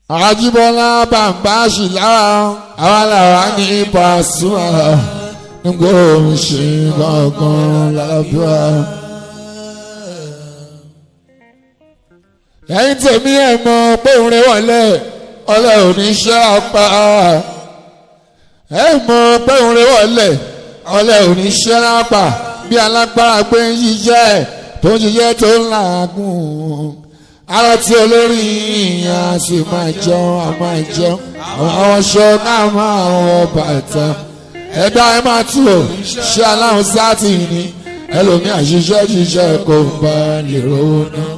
àjíbọ́lá bàbá ṣìlára àwa làwa ní Pasuma nígbà òun ṣe gangan lábíwá. ẹ̀yin tèmi ẹ̀ mọ̀ pé òun rẹ̀ wọlé ọlẹ́ oníṣẹ́ apá ẹ̀ mọ̀ pé òun rẹ̀ wọlé ọlẹ́ oníṣẹ́ apá bí alágbára gbé ń ṣiṣẹ́ tó ń ṣiṣẹ́ tó ń làágùn ara tí olórí ìyá sì máa jẹun a máa jẹun àwọn aṣọ náà máa wọ bàtà ẹ̀dá ẹ máa tù ó ṣé aláhùn sáàtì ni ẹlòmíì àṣìṣe ṣiṣẹ́ kò bá lè rówó náà.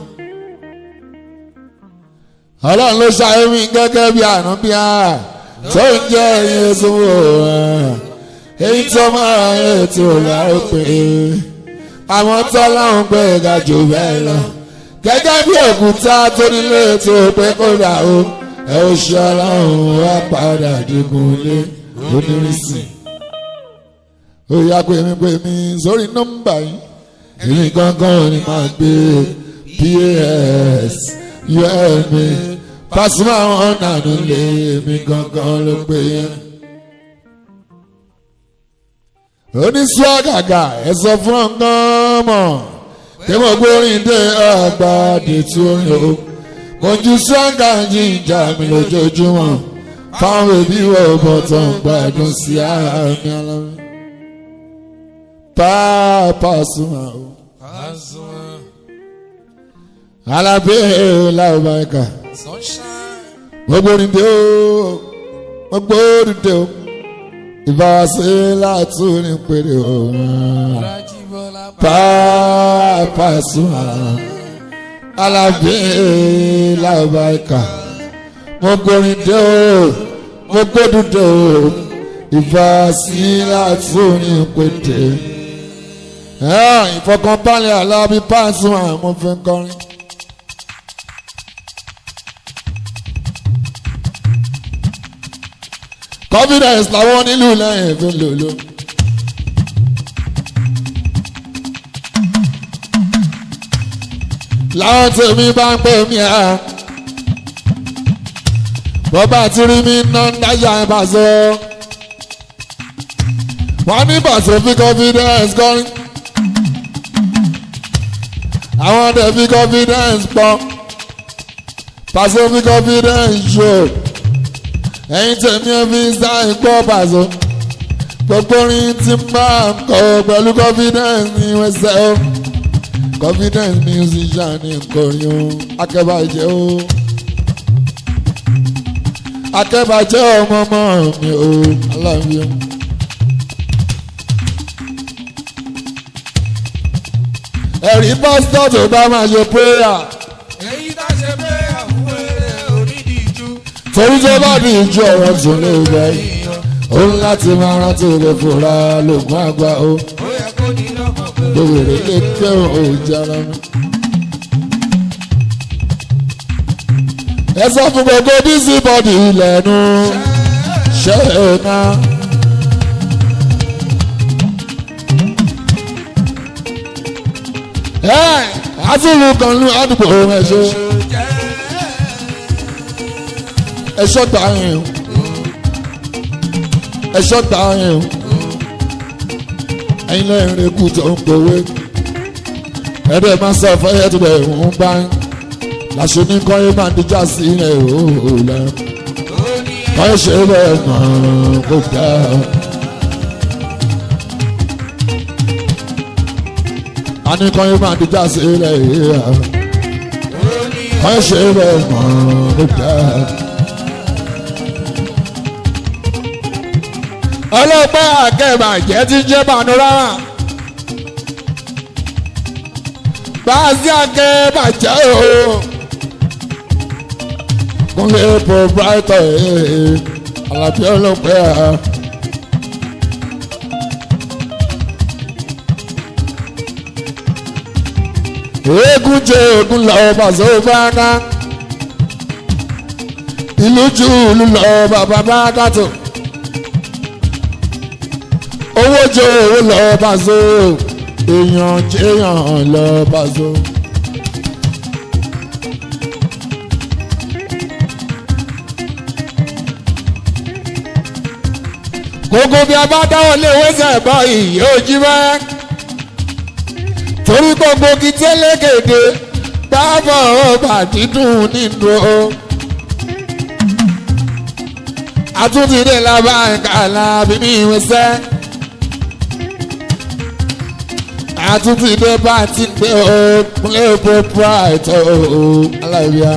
ọlọ́run ló ṣàyẹ̀ mí gẹ́gẹ́ bí àná bí a tó ń jẹ́ ẹyin sówó èyí tó máa yẹ tó láòpẹ́ àwọn tọ́láhùn gbé ga jù bẹ́ẹ̀ lọ gẹ́gẹ́ bí òkúta tó nílé tó pé kódà o ẹ ó ṣe ọlọ́run wá padà digun lé onírìsì. ó yá pé mi pé mi sórí nọ́mbà yìí èmi gangan ni màá gbé pas um Pasuma wọn nànú lé mi gangan ló pé yẹn. oníṣẹ́ àgàgà ẹ sọ fún ọ̀gán mọ̀ tí mo gbórin dé àgbàdì tí ó rìn o mo ju sọ́ńgà jíjà mi lójoojúmọ́ fáwọn òbí wo bọ̀tọ̀ ń gbádùn sí àmì alámi. Pasuma o. alábẹ́ làbàkà mo gbórin dé o mo gbórin dé o ìbáwásí látúni péré o. Pasuma alábẹ́ làbàkà mo gbórin dé o mo gbódùn dé o ìbáwásí látúni pété. ìfọkànbalẹ̀ alábí Pasuma mo fẹ́ kọrin. confidence làwọn nílùú lẹ́yìn fi lòlò. láwọn tèmi bá ń pè mí à bọ́bá tí rí mi ná ń dájà ẹ̀ bá sọ. wọ́n ní bàtò fi confidence kọrin. àwọn ọ̀dẹ̀ fi confidence pọ̀. pàṣẹ fi confidence show ẹ̀yin tèmi ẹ fi sáì gbọ́ bàzọ́ gbogbo orin tí máa ń kọ pẹ̀lú confidence ní wẹ́sẹ̀ o confidence musician ní nkọrin o akẹ́bàjẹ́ o akẹ́bàjẹ́ ọmọ ọmọ mi o aláàbí o. ẹ̀rí pásítọ̀ tó bá máa ṣe prayer. èyí tá ṣe pé àwọn eré onídìíjú. torí tó bá ní ìjọ ọ̀rọ̀ tó lè bẹ̀ yìí ó ń láti máa rántí rẹ̀ fúnra lògùn àgbà ó ó yẹ kó ní lọ́kàn pé lówèrè lè kẹ́hìn òjàrà mi. ẹ sọ fún gbogbo bísí bọ́dì ilẹ̀nu ṣe é ná. ẹ àtúlù kan ní àdúgbò ẹ̀ṣọ́ ẹ̀ṣọ́ gbà yẹn o ẹ̀ṣọ́ gbà yẹn o ẹ̀yin lẹ́yìn rẹ̀ kú tó ń gbowó ẹ̀rẹ́ máa sọ fẹ́yẹ́ tó bẹ̀ ń bá ń làṣẹ ní kọ́yé máa díjà sí ẹ̀ ó lẹ́ kọ́yé ṣe bẹ́ẹ̀ mọ̀ kó dá. a ní kọ́yé máa díjà sí ẹ̀ kọ́yé ṣe bẹ́ẹ̀ mọ̀ kó dá. ọlọ́pàá àkẹ́bàjẹ́ ti jẹ́ panorama báàsì àkẹ́bàjẹ́ o kúnlẹ̀ proprietor alábí ọlọ́pàá. eégún jẹ ogun lọ bàṣọ bàgá ìlú jù ú lọ bàbá bàgá tó owó jẹ owó lọ bá so èèyàn jẹyàn lọ bá so. gbogbo bí a bá dáwọ́ lé wẹ́sẹ̀ bọ́ ìyẹ́ ojú mẹ́ torí gbogbo kí tẹ́lẹ̀kẹ̀dẹ̀ bábọ̀ ọba dídùn nínú o. àtúntìdé làbá ìkàlà bíbí ìwẹsẹ̀. àtúntìdé bá ti gbé o kúnlẹ̀ bó pride o aláìbíà.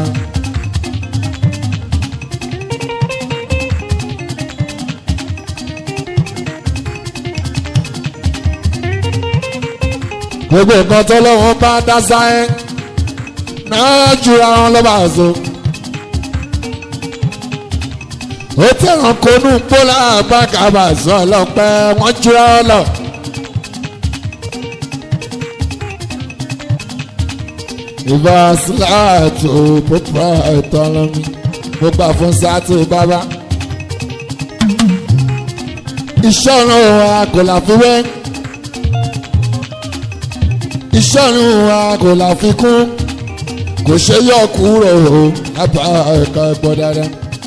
gbogbo nǹkan tó lọ́wọ́ bá dá sáyẹ́ náà jura wọn lọ́ba àzọ. ó tẹ̀wọ̀n konú pólà bákàbà sọ ọlọ́pẹ́ wọ́n jura wọn lọ. ìbá síláàtò pípa ẹ̀tọ́ lọ́mí mo gbà fún sátì bàbá. iṣẹ́ ọ̀run wa kò láfiwé iṣẹ́ ọ̀run wa kò láfikún kò ṣe yọ kúrò o lábà ẹ̀ka ẹ̀gbọ́n dáadáa.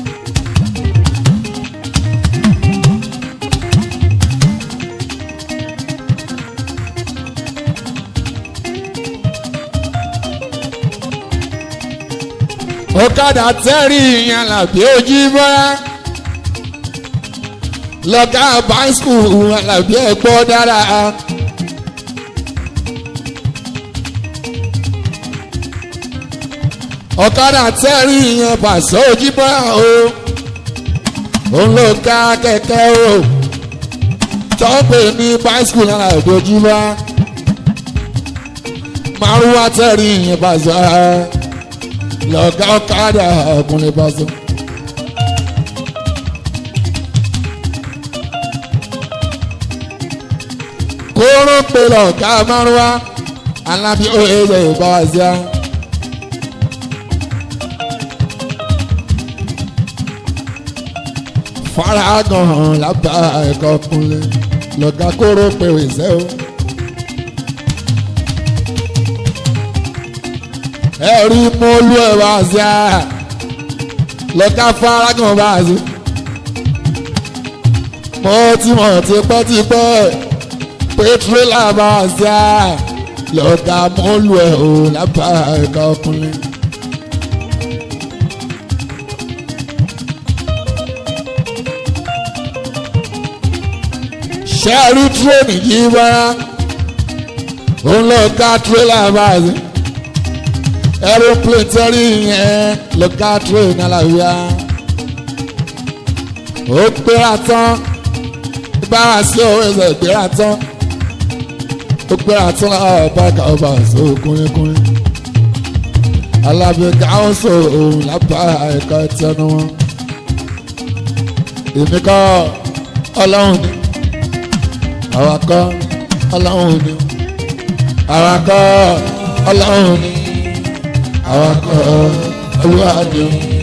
ọ̀kadà tẹ́rì ìyẹn làbí ojú bọ́lá lọ́gà báńskù làbí ẹ̀gbọ́n dáadáa. ọ̀kadà tẹ́rì yẹn pàṣẹ òjìbọ́ o òun ló ká kẹ̀kẹ́ o tọ́pẹ̀ ní báṣkù náírà ìdójúmọ́ márùwá tẹ́rì yẹn pàṣẹ lọ́gá ọ̀kadà ọkùnrin pàṣẹ. kóró pé lọ́gá márùwá alábí ó ẹ̀yẹ ìbáwá sí i. faragan hàn lábà ẹ̀kọ́ kúnlẹ̀ lọ́gà kóró pé ìṣẹ́ o. ẹ̀rí mọ́lú ẹ̀ wá sí a lọ́gà faragan bá a sí. mo ti mọ̀ tipẹ́tipẹ́ pé tírélà bá a sí a lọ́gà mọ́lú ẹ̀ o lábà ẹ̀kọ́ kúnlẹ̀. ṣẹ́ẹ̀rí tírẹ́nì yìí bá òun lọ ká tírélà báyìí aeroplane tẹ́rí yẹn lọ ká tírẹ́nì aláwíyá ó gbéra tán bá a sí owó ẹsẹ̀ gbéra tán ó gbéra tán láwọn báàkà ọba àṣọ kúnlẹ́kúnlẹ́ alábẹ́ká ó sọ òun lábá ẹ̀ka tẹnu wọn èmi kọ́ ọlọ́run ni awakọ ọlọ́run ni awakọ ọlọ́run ni awakọ olúwadì.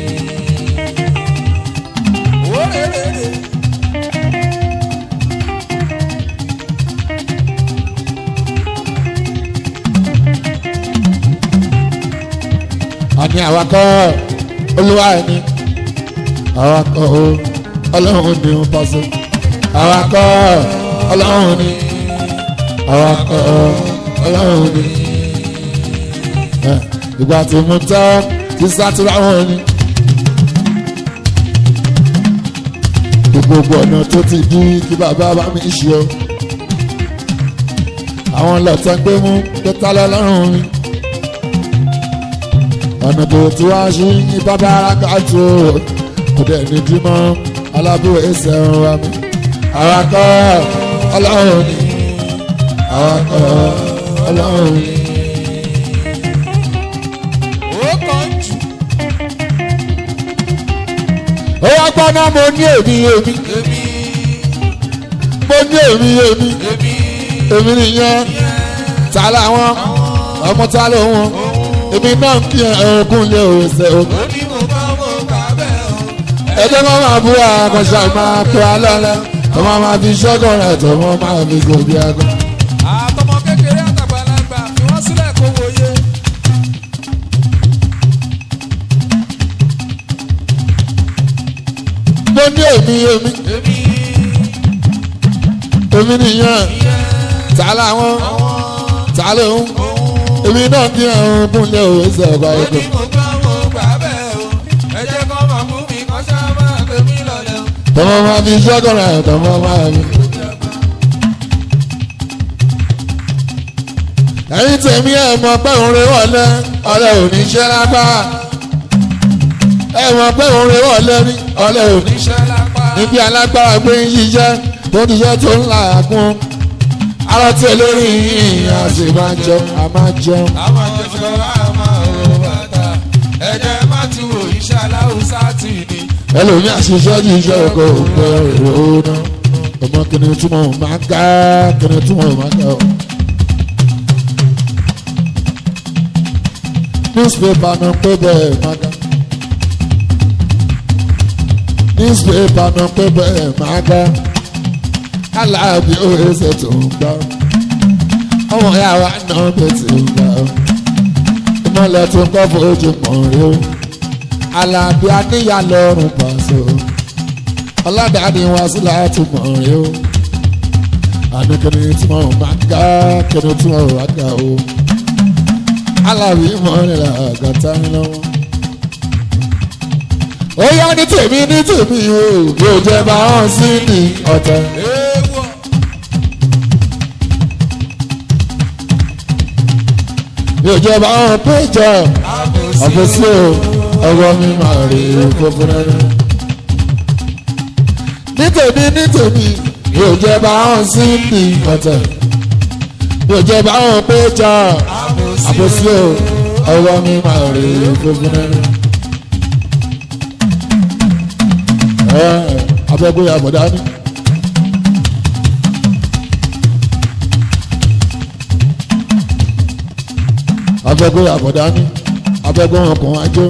àní awakọ olúwadì awakọ ọlọ́run ni ó pàṣẹ awakọ ọlọ́run ni awakọ̀ ọlọ́run ni ìgbà tí mo tẹ́ kí sátúrà wọn ni gbogbo ọ̀nà tó ti di kí bàbá bá mi ṣe o àwọn lọ́tẹ̀ gbé mú pẹ́tà lọ́lọ́run mi ọ̀nà tó ti wá sí ní bàbá arákàtó kò dẹ̀ ní dímọ́ alábúrò ẹsẹ̀ ń wá mi awakọ̀ ọlọ́run ni awakọ̀ ọlọ́run ni. ó kàn jù ó wá gbọ́ náà mo ní èmi èmi èmi mo ní èmi èmi èmi èmi nìyẹn ta làwọn ọmọ ta ló wọn èmi náà ń kí ẹ̀ẹ́dẹ́gùn lé òwòsàn o. ó ní mo bá mo gbà bẹ́ẹ̀ o. ẹjọ́ kan máa búra àkànṣe máa pè á lọ́lẹ́ tó máa máa fi ṣọ́gàn rẹ̀ tó wọ́n máa fi gòbí ẹ̀gàn. àtọmọ kékeré àtàgbàlagbà fi wọ́n sílẹ̀ kó wòye. mo ní èmi èmi èmi èmi nìyẹn ta làwọn ta lòun èmi náà kí àwọn kúnlẹ̀ òwe sọ̀rọ̀ ó ẹ̀kọ́. ní mo gbọ́ mo gbà bẹ́ẹ̀ o ẹ jẹ́ kọ́ máa mú mi kọ́ ṣá máa gbé mi lọ́lẹ̀ o. tọmọ máa fi ṣọ́kọ̀rọ̀ ẹ̀ tọmọ máa fi. ẹ̀yin tèmi ẹ̀ mọ̀ pé òun rè wọlé ọlẹ́ òní ṣẹ́ lápá ẹ̀ mọ̀ pé òun rè wọlé ní ọlẹ́ òní níṣẹ́ lápá. níbi alágbára gbé ń ṣiṣẹ́ tó ń ṣiṣẹ́ tó ń là á kún ara tí olórí yìí a sì máa jẹun a máa jẹun. àwọn jọjọ àmọ́ òwò bàtà ẹ̀jẹ̀ má ti wò iṣẹ́ aláwùsá tì ní. ẹlòmí àṣìṣe ju iṣẹ́ ọkọ̀ òpè èrò náà ọmọ kìnìún túmọ̀ máa ń ká kìnìún túmọ̀ máa ń ká o. newspaper náà pé bẹ́ẹ̀ máa ká newspaper náà pé bẹ́ẹ̀ máa ká aláàbí òrèsè tó ń gbọ́ ọmọ ìyá wa náà bẹ̀ tí ń gbọ́ ìmọ̀lẹ̀ tó ń kọ́ fojú mọ̀ rí o alábí aníyà lọ́rùn pàṣẹ ọlọ́dàdì wá sí láti mọ̀ rí o àdókòní tí mo máa ń ká kíni tí mo rà ká o alábí mọ̀rìnlá àgàtà ń lọ́wọ́. ó yá ní tèmi ní tèmi o bí o jẹ bá hàn sí ní ọ̀tẹ̀. èèwọ̀ bí o jẹ bá hàn péjọ àbòsí àfẹsí o ọwọ́ mi máa rí fúnfún rẹ. ní tèmi ní tèmi bí o jẹ bá hàn sí ní ọ̀tẹ̀. bí o jẹ bá hàn péjọ àfẹsí o ọwọ́ mi máa rí fúnfún rẹ. ẹ abẹ́gbé àbọ̀dá ni. abẹ́gbé àbọ̀dá ni abẹ́gbé ọkàn ajó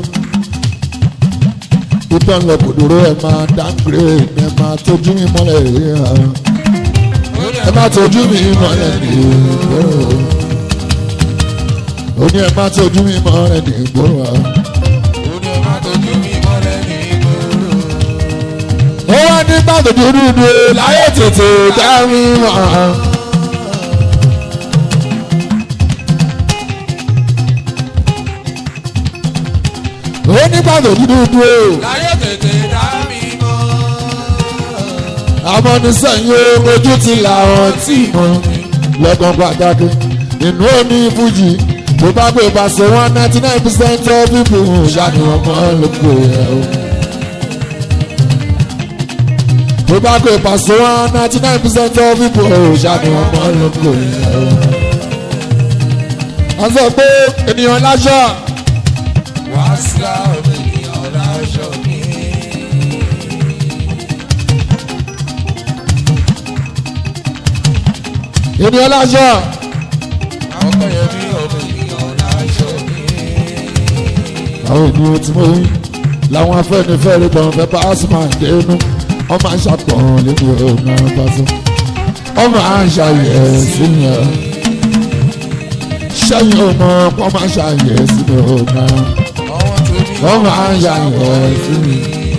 ìtàn lọ kòdòrò ẹ máa dáńgírè ẹ máa tójú mi mọ́lẹ̀ rí hàn ẹ máa tójú mi mọ́lẹ̀ ní ìgboro ó ní ẹ máa tójú mi mọ́lẹ̀ ní ìgboro hàn. ó ní ọmọ tójú mi mọ́lẹ̀ ní ìgboro. ó wá ní gbàgbé dúdú láyé tètè dá mi mọ́. ó ní gbàgbé dúdú láyé tètè dá mi mọ́. amọ́nisẹ́yìn ojú ti làwọn tí mọ́ lọ́gán pàtàkì inú omi fújì tó bá gbé pàṣẹ one ninety nine percent of people ṣáàni wọn mọ́ lóko ẹ̀ o. tó bá gbé pàṣẹ one ninety nine percent of people ṣáàni wọn mọ́ lóko ẹ̀ o. wọ́n sọ pé ènìyàn láṣọ wá sí àwọn ènìyàn láṣọ mi. ènìyàn láṣọ àwọn kan yẹn bí ọmọ ènìyàn láṣọ mi. àwọn ènìyàn tí mo rí làwọn afẹ́nifẹ́re tó ń fẹ́ pàṣípà dénú wọ́n máa ń ṣàpọ̀n lẹ́nu ọ̀nà pàṣẹ wọ́n máa ń ṣàyẹ̀ síyàn sẹ́yìn ọmọ wọ́n máa ń ṣàyẹ̀ sínú ọ̀nà àwọn tó ní wọ́n máa ń ṣàyẹ̀ síyàn.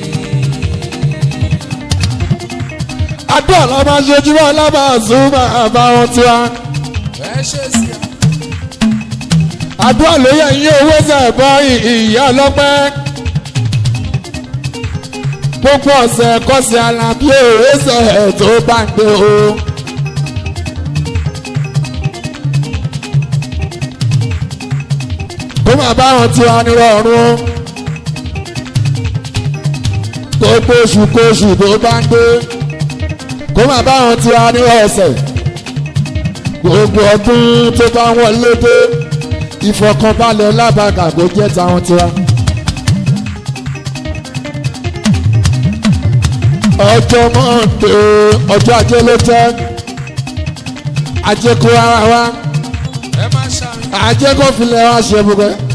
àdúrà la máa ṣe jùlọ lábàásùn máa bá wọn tiwa ẹ ṣe sí i. àdúrà ló yẹ yín owó sẹ̀bọ̀ ìyá ọlọ́pẹ́ gbogbo ọ̀sẹ̀ kọ́sẹ̀ alábí òwe sẹ̀ tó bá ń gbé o. kó máa bá wọn tiwa nírọ̀rùn gbogbo oṣù kóṣù tó bá ń gbé kó máa bá wọn tiwa nírọ̀ ọ̀sẹ̀ gbogbo ọdún tó bá wọlé dé ìfọkànbalẹ̀ lábàgà kò jẹ́ táwọn tiwa. ọjọ́ mọ́ǹdé ọjọ́ ajé ló jẹ́ ajé kó ara wa ẹ má ṣàmì. ajé kó filẹ̀ wá ṣe gbogbo ẹ̀.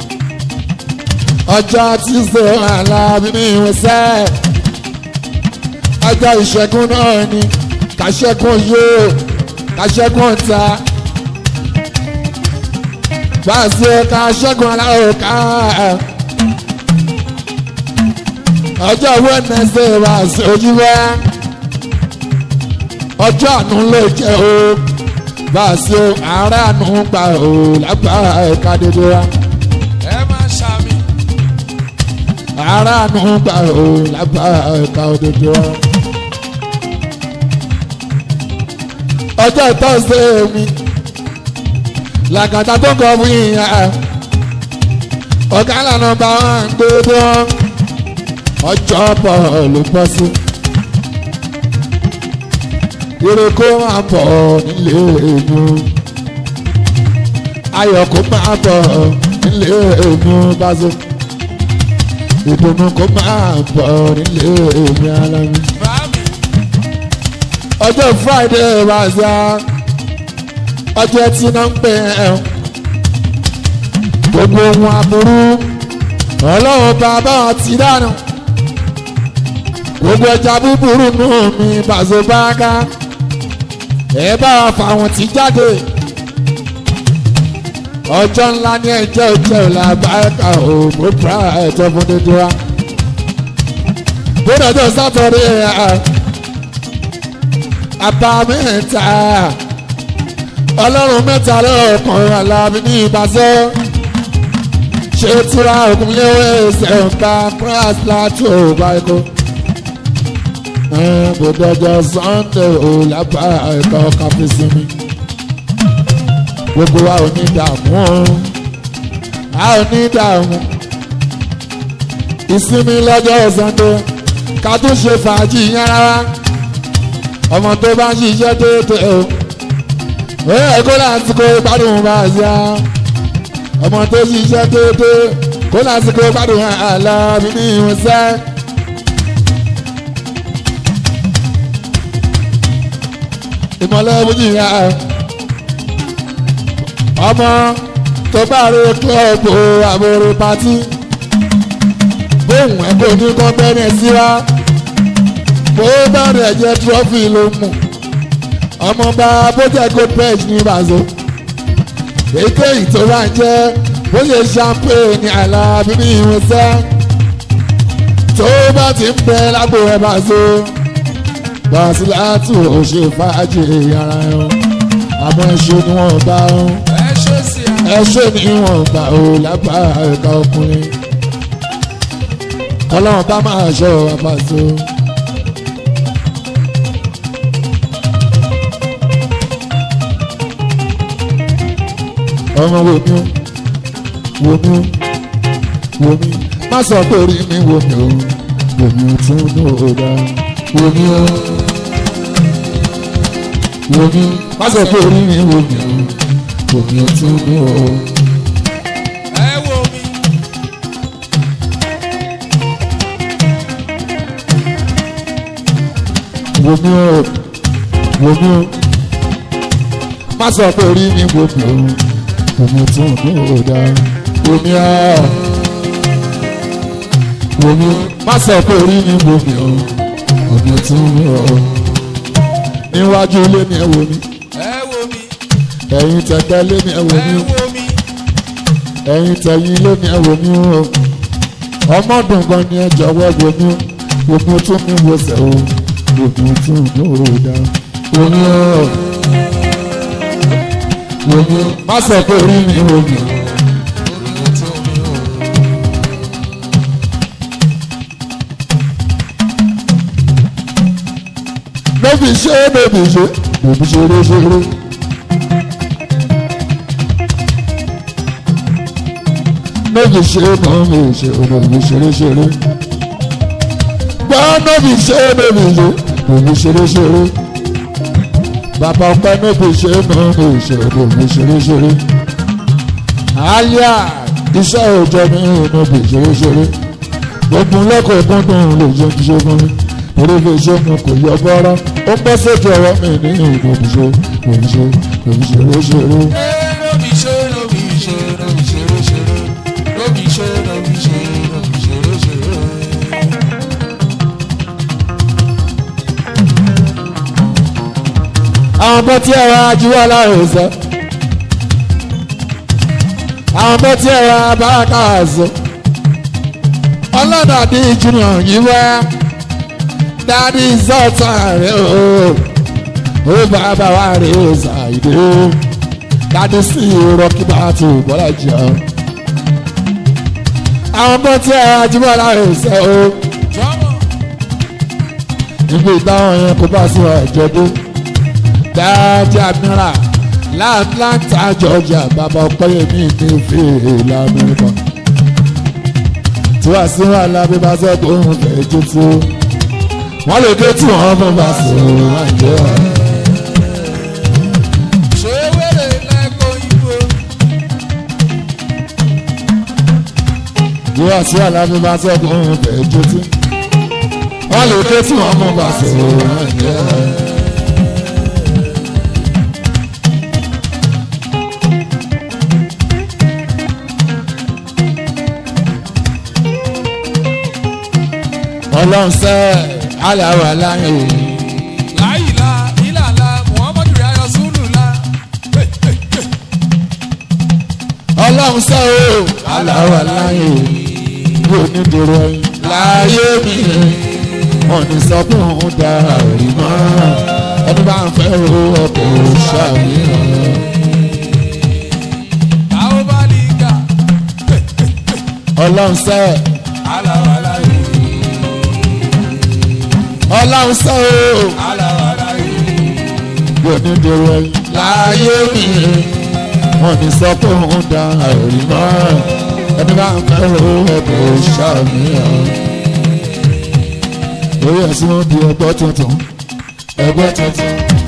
ọjọ́ tíṣe alábí ní ìwòsàn ọjọ́ ìṣẹ́gun náà ni kàṣẹ́gun yóò kàṣẹ́gun ta gbàṣẹ kàṣẹ́gun aláwọ̀ ká ọjọ́ wednesday wà sí ojúbọ ọjọ́ àánú ló jẹ́ o bá a ṣe àárẹ̀ àánú gbà o lágbára ẹ̀ka dédé wa ẹ máa ṣàmì. àárẹ̀ àánú gbà o lágbára ẹ̀ka dédé wa. ọjọ́ ìtọ́sẹ̀ mi làgàtà tó kọ fún yìnyín ọ̀gá lànà bá wọn gbé wọn ọjọ́ bọ̀ ló bọ́ sí. ire kó máa bọ̀ nílé èmi ayọ̀ kó máa bọ̀ nílé èmi báṣọ ìdùnnú kó máa bọ̀ nílé èmi alámi. Bàmí. ọjọ́ friday wá sí a ọjọ́ tí náà ń pè é gbogbo ohun aburú ọlọ́run bàbá ti dànù gbogbo ẹja búburú nù mí bàzó báká ẹ bá wa fàwọn tí jáde ọjọ́ ńlá ní ẹjẹ́ òjẹ́ òlà báyìíká ò mú pra ẹ̀jẹ̀ fún dídí wa bóde ọjọ́ sátọ̀dé àbámẹ́ta ọlọ́run mẹ́ta lọ́kàn alábí ní ìbáṣẹ́ ṣé tíra òkun léwé ẹsẹ̀ ọ̀gbà brass látò báyìí bòdọjọ sunday ò lábá ẹ̀kọ́ káfí sinmi gbogbo wa ò ní dààmú a ò ní dààmú ìsinmi lọ́jọ́ sunday ká tún ṣe fàájì yẹn rárá ọmọ tó bá ń ṣiṣẹ́ déédéé o ó yẹ kó lásìkò gbádùn bá a ṣá ọmọ tó ṣiṣẹ́ déédéé kó lásìkò gbádùn àlá mi ní ìwọ̀nsẹ́. ìmọ̀lẹ́ méjì ya ọmọ tó bá rí kílọ̀bù àbúrò pátí bóun ẹ̀ kò ní kọ́ bẹ́ẹ̀ sí wa bó bá rẹ̀ jẹ́ trọ́fì ló mú ọmọ bá bójẹ́ gold pledge ní ìbàzọ́ èyíkéyìí tó bá ń jẹ́ bó ṣe champagne ní àlàbí ní ìwọ̀nsẹ́ tó bá ti ń bẹ lágbo ẹ̀ bàzọ́ gbàsílátù ò ṣe fàájì ara ẹ̀ àmọ́ ẹ̀ṣẹ̀ ni wọ́n bá ń ẹ ṣe sí a. ẹ̀ṣẹ̀ ni wọ́n bá ò lápá ẹ̀ka ọkùnrin ọlọ́run bá máa ṣọ́ àpàṣọ. ọmọ wo mi o wo mi o wo mi má sọ pé orí mi wo mi o wo mi o tún ní òòdà wo mi o wo mi má sọ pé orí mi wo mi o wo mi o tún ní òòdà. ẹ wo mi. wo mi o wo mi o má sọ pé orí mi wo mi o wo mi tún ní òòdà wo mi o wo mi o má sọ pé orí mi wo mi o wo mi tún ní òòdà níwájú ilé mi ẹ wo mi ẹ wo mi. ẹ̀yin tẹ̀gbẹ́ ilé mi ẹ wo ẹ mi wo mi. ẹ̀yin tẹ̀yìn ilé mi ẹ wo mi o ọmọdún gan ni ẹ jọ̀wọ́ wo mi o wo mi tún mi wo sẹ̀ o wo mi tún ní òòdà wo mi o. Womi má sọ pé orí mi womi. Bébí ṣe bébí ṣe bébí ṣeré ṣeré. Bébí ṣe mọ́ mi ṣe bébí ṣeré ṣeré. Gbọ́ bébí ṣe bébí ṣe bébí ṣeré ṣeré bàbá ọpẹ́ níbi ṣe náà ní ìṣòro mi ṣeréṣeré àlíà iṣẹ́ òòjọ́ mi níbi ṣeréṣeré gbogbo lẹ́kọ̀ọ́ gbọ́dọ̀ lè jẹ́ kí ṣe fún mi torí lè ṣe mo kò yọ bọ́rọ́ ó ń bọ́ sójú ọwọ́ mi ní ìlú ṣe lèmi ṣe lèmi ṣeréṣeré. ẹ lóbi ṣe lóbi ṣe lóbi ṣeré ṣeré lóbi ṣe lóbi ṣe lóbi ṣeré ṣeré. àwọn bọ́ tí ẹ̀rọ ajíwọ́ láàrin sọ àwọn bọ́ tí ẹ̀rọ abáraka sọ ọlọ́dàdí junior yìí wá dádì zọ́ọ̀tà rẹ̀ o ó bàbá wa rè é ṣàìdé dádé sí rọ́kì bá tó bọ́lá jẹ́ ọ́ àwọn bọ́ tí ẹ ajímọ́lá rẹ̀ ṣe o jọ́mọ̀ níbi ìdáhùn yẹn kó bá sí ọ̀jọ̀dún dáadé àmìrà láàtúntà georgia bàbá ọpẹ́yẹmí ní fèèlà amẹ́ríkà tí wàá sí wàhálà bí bá sọ pé òun fẹ́ jó tí ó wọ́n lè ké tí wọ́n fún bá sí òun wá jẹ́ ọ́. ṣé wẹ́rẹ̀ lẹ́kọ̀ọ́ ìbò tí wàá sí wàhálà bí bá sọ pé òun fẹ́ jó tí wọ́n lè ké tí wọ́n fún bá sí òun wá jẹ́ ọ́. ọlọ́run sẹ́ aláwọ̀ aláyọ̀ òun. láyìlá ìlàlá muhammadu rayọ sùlùlá ọlọ́run sọ o aláwọ̀ aláyé mi ò ní dèrò ẹ̀yìn láyé mi wọn ní sọ pé òun da òrì mọ́ ẹni bá ń fẹ́ ro ọkọ̀ ṣàmìíràn táwọn bá lè gà ọlọ́run sọ aláwàlá yìí ọlọ́run sọ o aláwàlá yìí mi ò ní dèrò ẹ̀yìn láyé mi wọn ní sọ pé òun da òrì mọ́ ẹni bá ń fẹ́ ro ọkọ̀ ṣàmìíràn lórí ẹ̀sìn wọn di ẹgbẹ́ tuntun ẹgbẹ́ tuntun.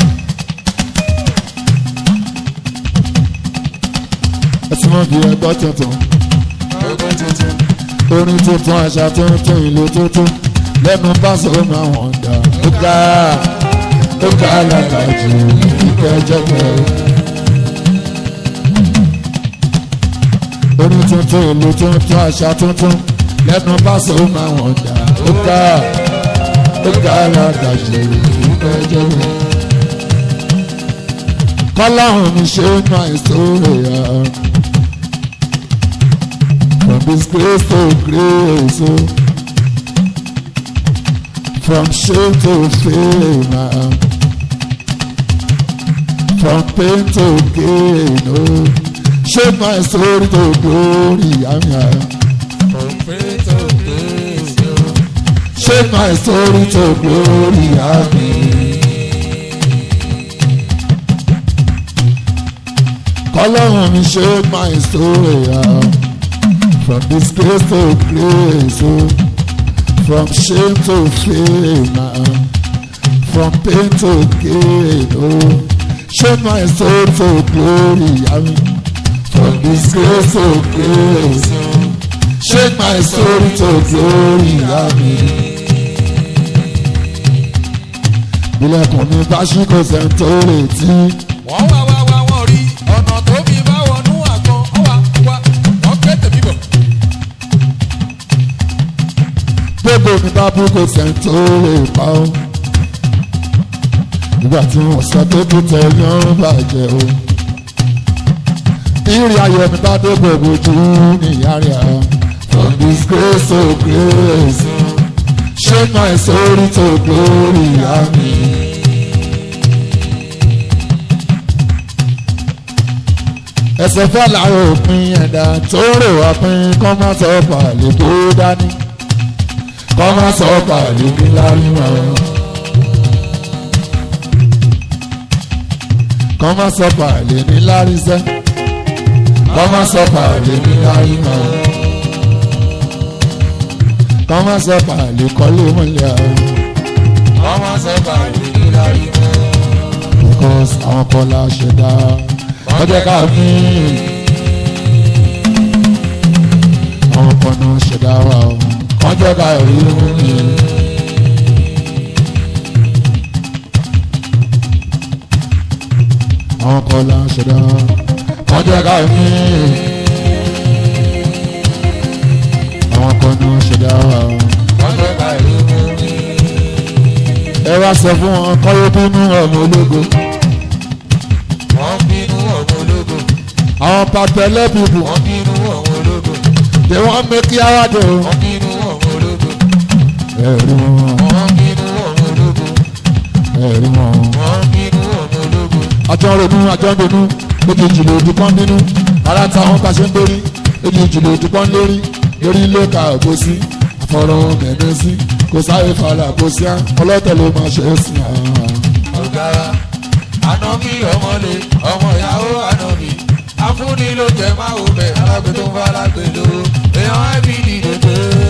ẹ̀sìn wọn di ẹgbẹ́ tuntun ọgbẹ́ tuntun orin tuntun àṣà tuntun ìlú tuntun lẹ́nu báṣọ máa wọ̀n dà ó ká ó ká lága jù ìkẹ́ jẹ́gbẹ́. orin tuntun ìlú tuntun àṣà tuntun lẹ́nu báṣọ máa wọ̀n dà ó ká ó ká lága jù ìkẹ́ jẹ́gbẹ́. kọ́láhùn mi ṣe ń máa ìṣòro yà. From disgrace to grace, oh. from shame to fame, ah. from pain to gain. Oh. Shape my story to glory, I'm here. kọ̀m̀pẹ́tò kéèsì o Shape my story to glory, I'm here. Kọ́lọ́run mi shape my story, ah. from disgrace to grace, oh. from shame to fame, ah. from pain to gain, oh. Shape my soul to glory, I mean, from disgrace to grace, oh. Shake my soul to glory, I mean. Ilẹ̀kùn mi bá ṣí kò sẹ́ńtò retí. wọ́n wá wá wá wọ́n rí ọ̀nà tó fi bá wọnú àgbọn wọ́n wá wá wọ́n ké tèmi bọ̀ gbogbo mi bá bú kò sẹ́ńtò lè pa ó. Ìgbà tí wọ́n sọ pé kò tẹ̀ yán bàjẹ́ o. Ìrìn ayọ̀ mi bá dé gbogbo jù níyà rẹ̀ á. From disgrace to grace. Shake my soul to glory, amen. ẹsẹ̀ fẹ́ làwọn òpin ẹ̀dá tó rò wá pín kọ́ má sọ pàlè tó dání kọ́ má sọ pàlè ní láríwá kọ́ má sọ pàlè ní láríṣẹ́ kọ́ má sọ pàlè ní láríwá kọ́ má sọ pàlè kọ́lé mọ́lẹ̀ àwọn ọmọ sẹ́fà lè ní lárí mọ́ because àwọn kọ́lá ṣẹ̀dá ọjọ́ ká mí àwọn kan náà ṣẹ̀dá wa o ọjọ́ ká rí mi. àwọn kọ́lá ṣẹ̀dá ọjọ́ ká mí àwọn kan náà ṣẹ̀dá wa o. wọ́n sẹ́fà lè mú mi ẹ wá sọ fún wọn kọ́yọ́ bínú ọmọ ológo wọ́n bínú ọmọ ológo àwọn pàtẹ́lẹ́ bìbù wọ́n bínú ọmọ ológo they wan make you awado. wọ́n bínú ọmọ ológo ẹ̀rí wọn wọ́n bínú ọmọ ológo ẹ̀rí wọn wọ́n bínú àjọ ronú àjọ ronú méjèèjì lòdì kan nínú ara táwọn bá ṣe ń lórí méjèèjì lòdì kan lórí lórí ló ka òbó sí àfọ̀rọ̀ mẹ́rin sí kò sáré fara kò sí á ọlọ́tẹ̀ ló máa ṣe é sí àwọn. ọ̀gá ànábì ọmọlé ọmọ ìyàwó ànábì afúnni ló jẹ máa wò bẹ alágbè tó ń bá alágbè lò èèyàn ẹbí dìde pé.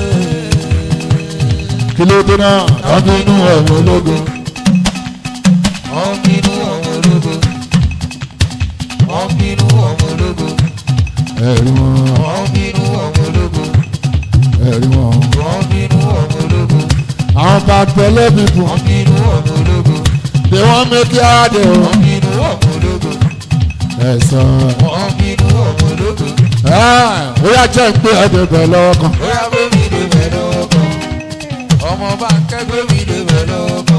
kí ló dé náà tọ́jú inú ẹ̀wọ̀n ológun wọ́n bínú ọmọ ológo wọ́n bínú ọmọ ológo ẹ̀rí wọn wọ́n bínú ọmọ ológo ẹ̀rí wọn. wọ́n bínú ọmọ ológo àwọn bá tẹ̀lé bíbù wọ́n bínú ọmọ ológo bí wọ́n méjì àdé o wọ́n bínú ọmọ ológo ẹ̀sán. wọ́n bínú ọmọ ológo ó yà jẹ́ pé ẹ̀dẹ̀ bẹ̀ lọ́wọ́ kan. bóyá gbémi lè bẹ̀ lọ́wọ́ kan ọmọ bá ń kẹ́ gbémi lè bẹ̀ lọ́wọ́ kan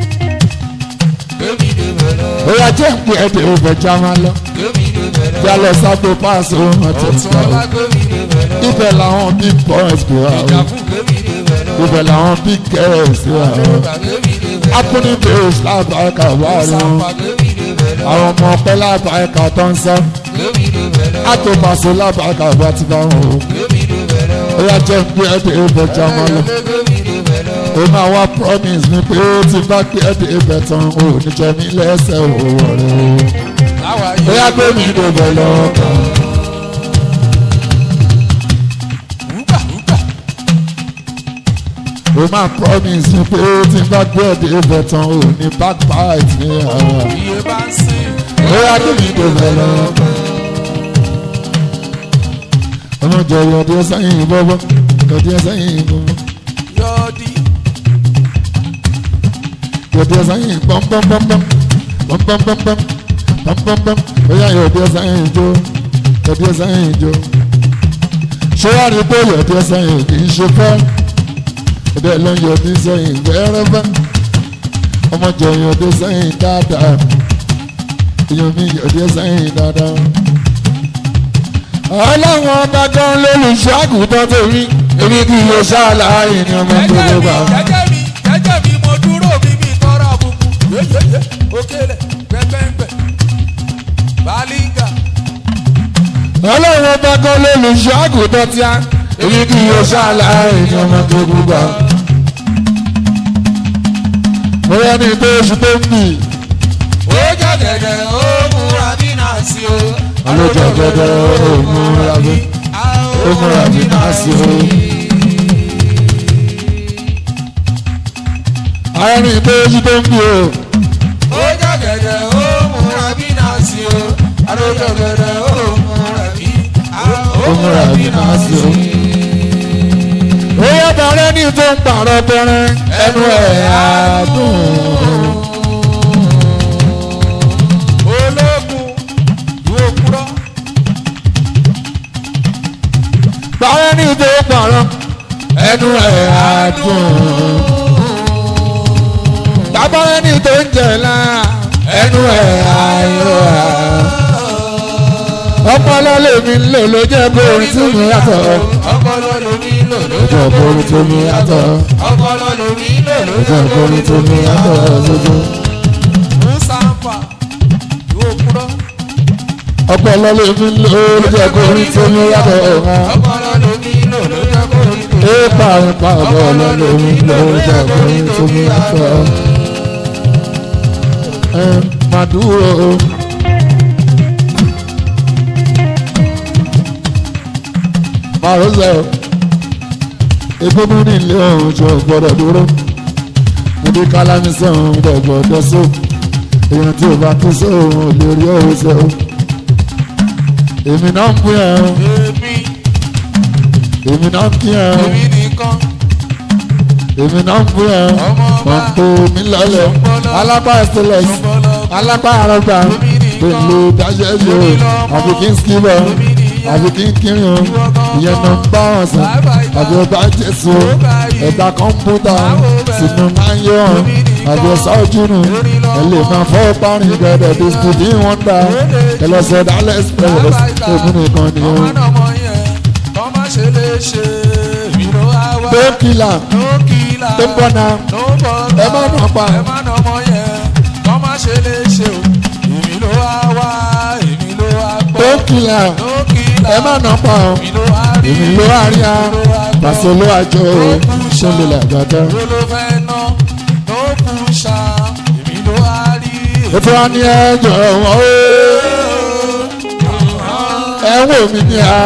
gbémi lè bẹ̀ lọ́wọ́ ó yà jẹ́ pé ẹ̀dẹ̀ òbẹ̀ já máa lọ. gbémi lè bẹ̀ lọ́wọ́ já lọ sábò páàsì ohun àti ọ̀tún ìgbà ọlá o. gbémi lè bẹ̀ lọ́wọ́ ibẹ̀ làwọn big boys bí wà o. ìjàpù gbémi lè bẹ̀ lọ́wọ́ ibẹ̀ làwọn big girls bí wà o. àdúrà gbémi lè bẹ̀ lọ́wọ́ akúni bèrè lábàákà wà rí wọn. sàpà gbémi lè bẹ̀ lọ́wọ́ àwọn ọmọ ọpẹ lábàákà tó ń sọ. gbémi lè bẹ̀ lọ́wọ́ àtòpàṣẹ lábàákà bá ti bá wọn o. gbémi lè bẹ̀ lọ́wọ́ ó yà jẹ́ pé ẹ̀dẹ̀ òbẹ̀ já máa lọ. gbémi lè bẹ̀ lọ́wọ́ ó máa wá promise mi pé ó ti bá pé ẹ̀dẹ̀ ibẹ̀ tán o ní jẹ mí lẹ́sẹ̀ òwò rẹ̀ o. láwa ó yà gbé mi dòbẹ̀ lọ́wọ́ kan. wúgbà wúgbà ó máa promise mi pé ó ti bá gbé ẹ̀dẹ̀ ibẹ̀ tán o ní backbite ní ara. iye bá ń sìn ó yà gbé mi dòbẹ̀ lọ́wọ́ kan. ọmọ jẹ yọdí sẹ́yìn bọ́bọ́ yọdí sẹ́yìn bọ́bọ́ yọ̀ọ́dí yọdí sẹ́yìn pọ́npọ́npọ́npọ́n pọ́npọ́npọ́npọ́n pọ́npọ́npọ́n ó yà yọdí sẹ́yìn jó yọdí sẹ́yìn jó. ṣé wàá rí pé yọdí sẹ́yìn kì í ṣe fẹ́ ọdẹ ló ń yọdí sẹ́yìn gbẹ́rẹ́fẹ́ ọmọ jẹ yọdí sẹ́yìn dáadáa èèyàn mi yọdí sẹ́yìn dáadáa. ọlọ́run ọba gan lólùṣọ́ àgùntàn tèmi èmi kì í lọ ṣáàlàyé ni ọmọ jẹ́jẹ́ gbogbo mi bá. jẹ́jẹ́ mi jẹ́jẹ́ mi mo dúró mi mi tọrọ àbùkù yéyéyé òkèlè gbẹgbẹgbẹ balinga ọlọ́run ọba gan lólùṣọ́ àgùntàn tí a èmi kì í lọ ṣáàlàyé ni ọmọ gbogbo bá. mo yẹ ní tó oṣù tó ń bì ó jẹ́gẹ̀dẹ̀ ó múra bí náà sí o. Alójẹ̀gẹ̀dẹ̀ ó múra bí ó múra bí náà sí o. arìnrìn tó oṣù tó ń bì o ó jẹ́gẹ̀dẹ̀ ó múra bí náà sí o. alójẹ̀gẹ̀dẹ̀ ó múra bí ó múra bí náà sí o. ó yẹ bàrẹ́ ní tó ń pààrọ̀ pẹrẹ ẹnu ẹ̀ àádùn. ológun ìwé òkúrọ́ bàrẹ́ ní tó ń pààrọ̀ ẹnu ẹ̀ àádùn. bàbárẹ́ ní tó ń jẹ̀lá ẹnu ẹ̀ àìrọ̀ ọpọlọ lèmi ń lò ló jẹ́ kó orin tí mi yàtọ̀ ọpọlọ lomi lò ló ló jẹ́ kó orin tí mi yàtọ̀ ọpọlọ lomi lò ló ló jẹ́ kó orin tí mi yàtọ̀ lójú. musampa ìwé òkúrọ́ ọpọlọ lèmi ń lò ló jẹ́ kó orin tí mi yàtọ̀ ọ̀hán. ọpọlọ lomi lò ló jẹ́ kó rí tó. ẹ pààrọ̀ pààrọ̀ ọpọlọ lèmi ń lò ló jẹ́ kó orin tí mi yàtọ̀. ẹ máa dúró. máa ló sọ egbòmù ní ilé ọ̀hún tí o gbọ́dọ̀ dúró níbi kálámi sọ̀hún dẹ̀ gbọ́dọ̀ sọ èèyàn tí o bá tó sọ̀hún ò lè rí òun sọ èmi náà ń pín ẹ̀ ọ́ èmi èmi náà ń pín ẹ̀ ọ́ èmi nìkan èmi náà ń pín ẹ̀ ọ́ ọmọ ọba pọ̀npọ̀ mi lọ́lẹ̀ alápá ẹ̀sẹ̀lẹ̀s alápá àrọ́gbà pẹ̀lú dáṣẹ́ ṣe o àfi kí n skibọ̀ àfi kí n kiri o ìyẹn náà ń bá wọn sàn àbí ọba jésù o ẹ̀dá kọ́mpútà sínú máa ń yọ ọ́n àbí ọ̀sá ojúnu ẹ lè máa fọ́ parin gẹ̀dẹ̀ bisikíìtì wọn dá ẹ lọ sọ dálẹ̀ express ogun nìkan ni o. ọmọ náà mọ yẹn kọ́ má ṣe lè ṣe èmi ló wá wá bẹ́ẹ̀kìlà ló kìlà tó ń bọ̀ náà ló bọ̀ ẹ má nà pa ẹ má nà ọmọ yẹn kọ́ má ṣe lè ṣe o èmi ló wá kìlà ẹ má nà pa ọ́ èmi ló wá rí a pàṣẹ ló wá jọ ọ́ ṣẹlẹ̀ làgbàdá. ètò wa ní ẹjọ́ wọn ó ẹ wò mí ní a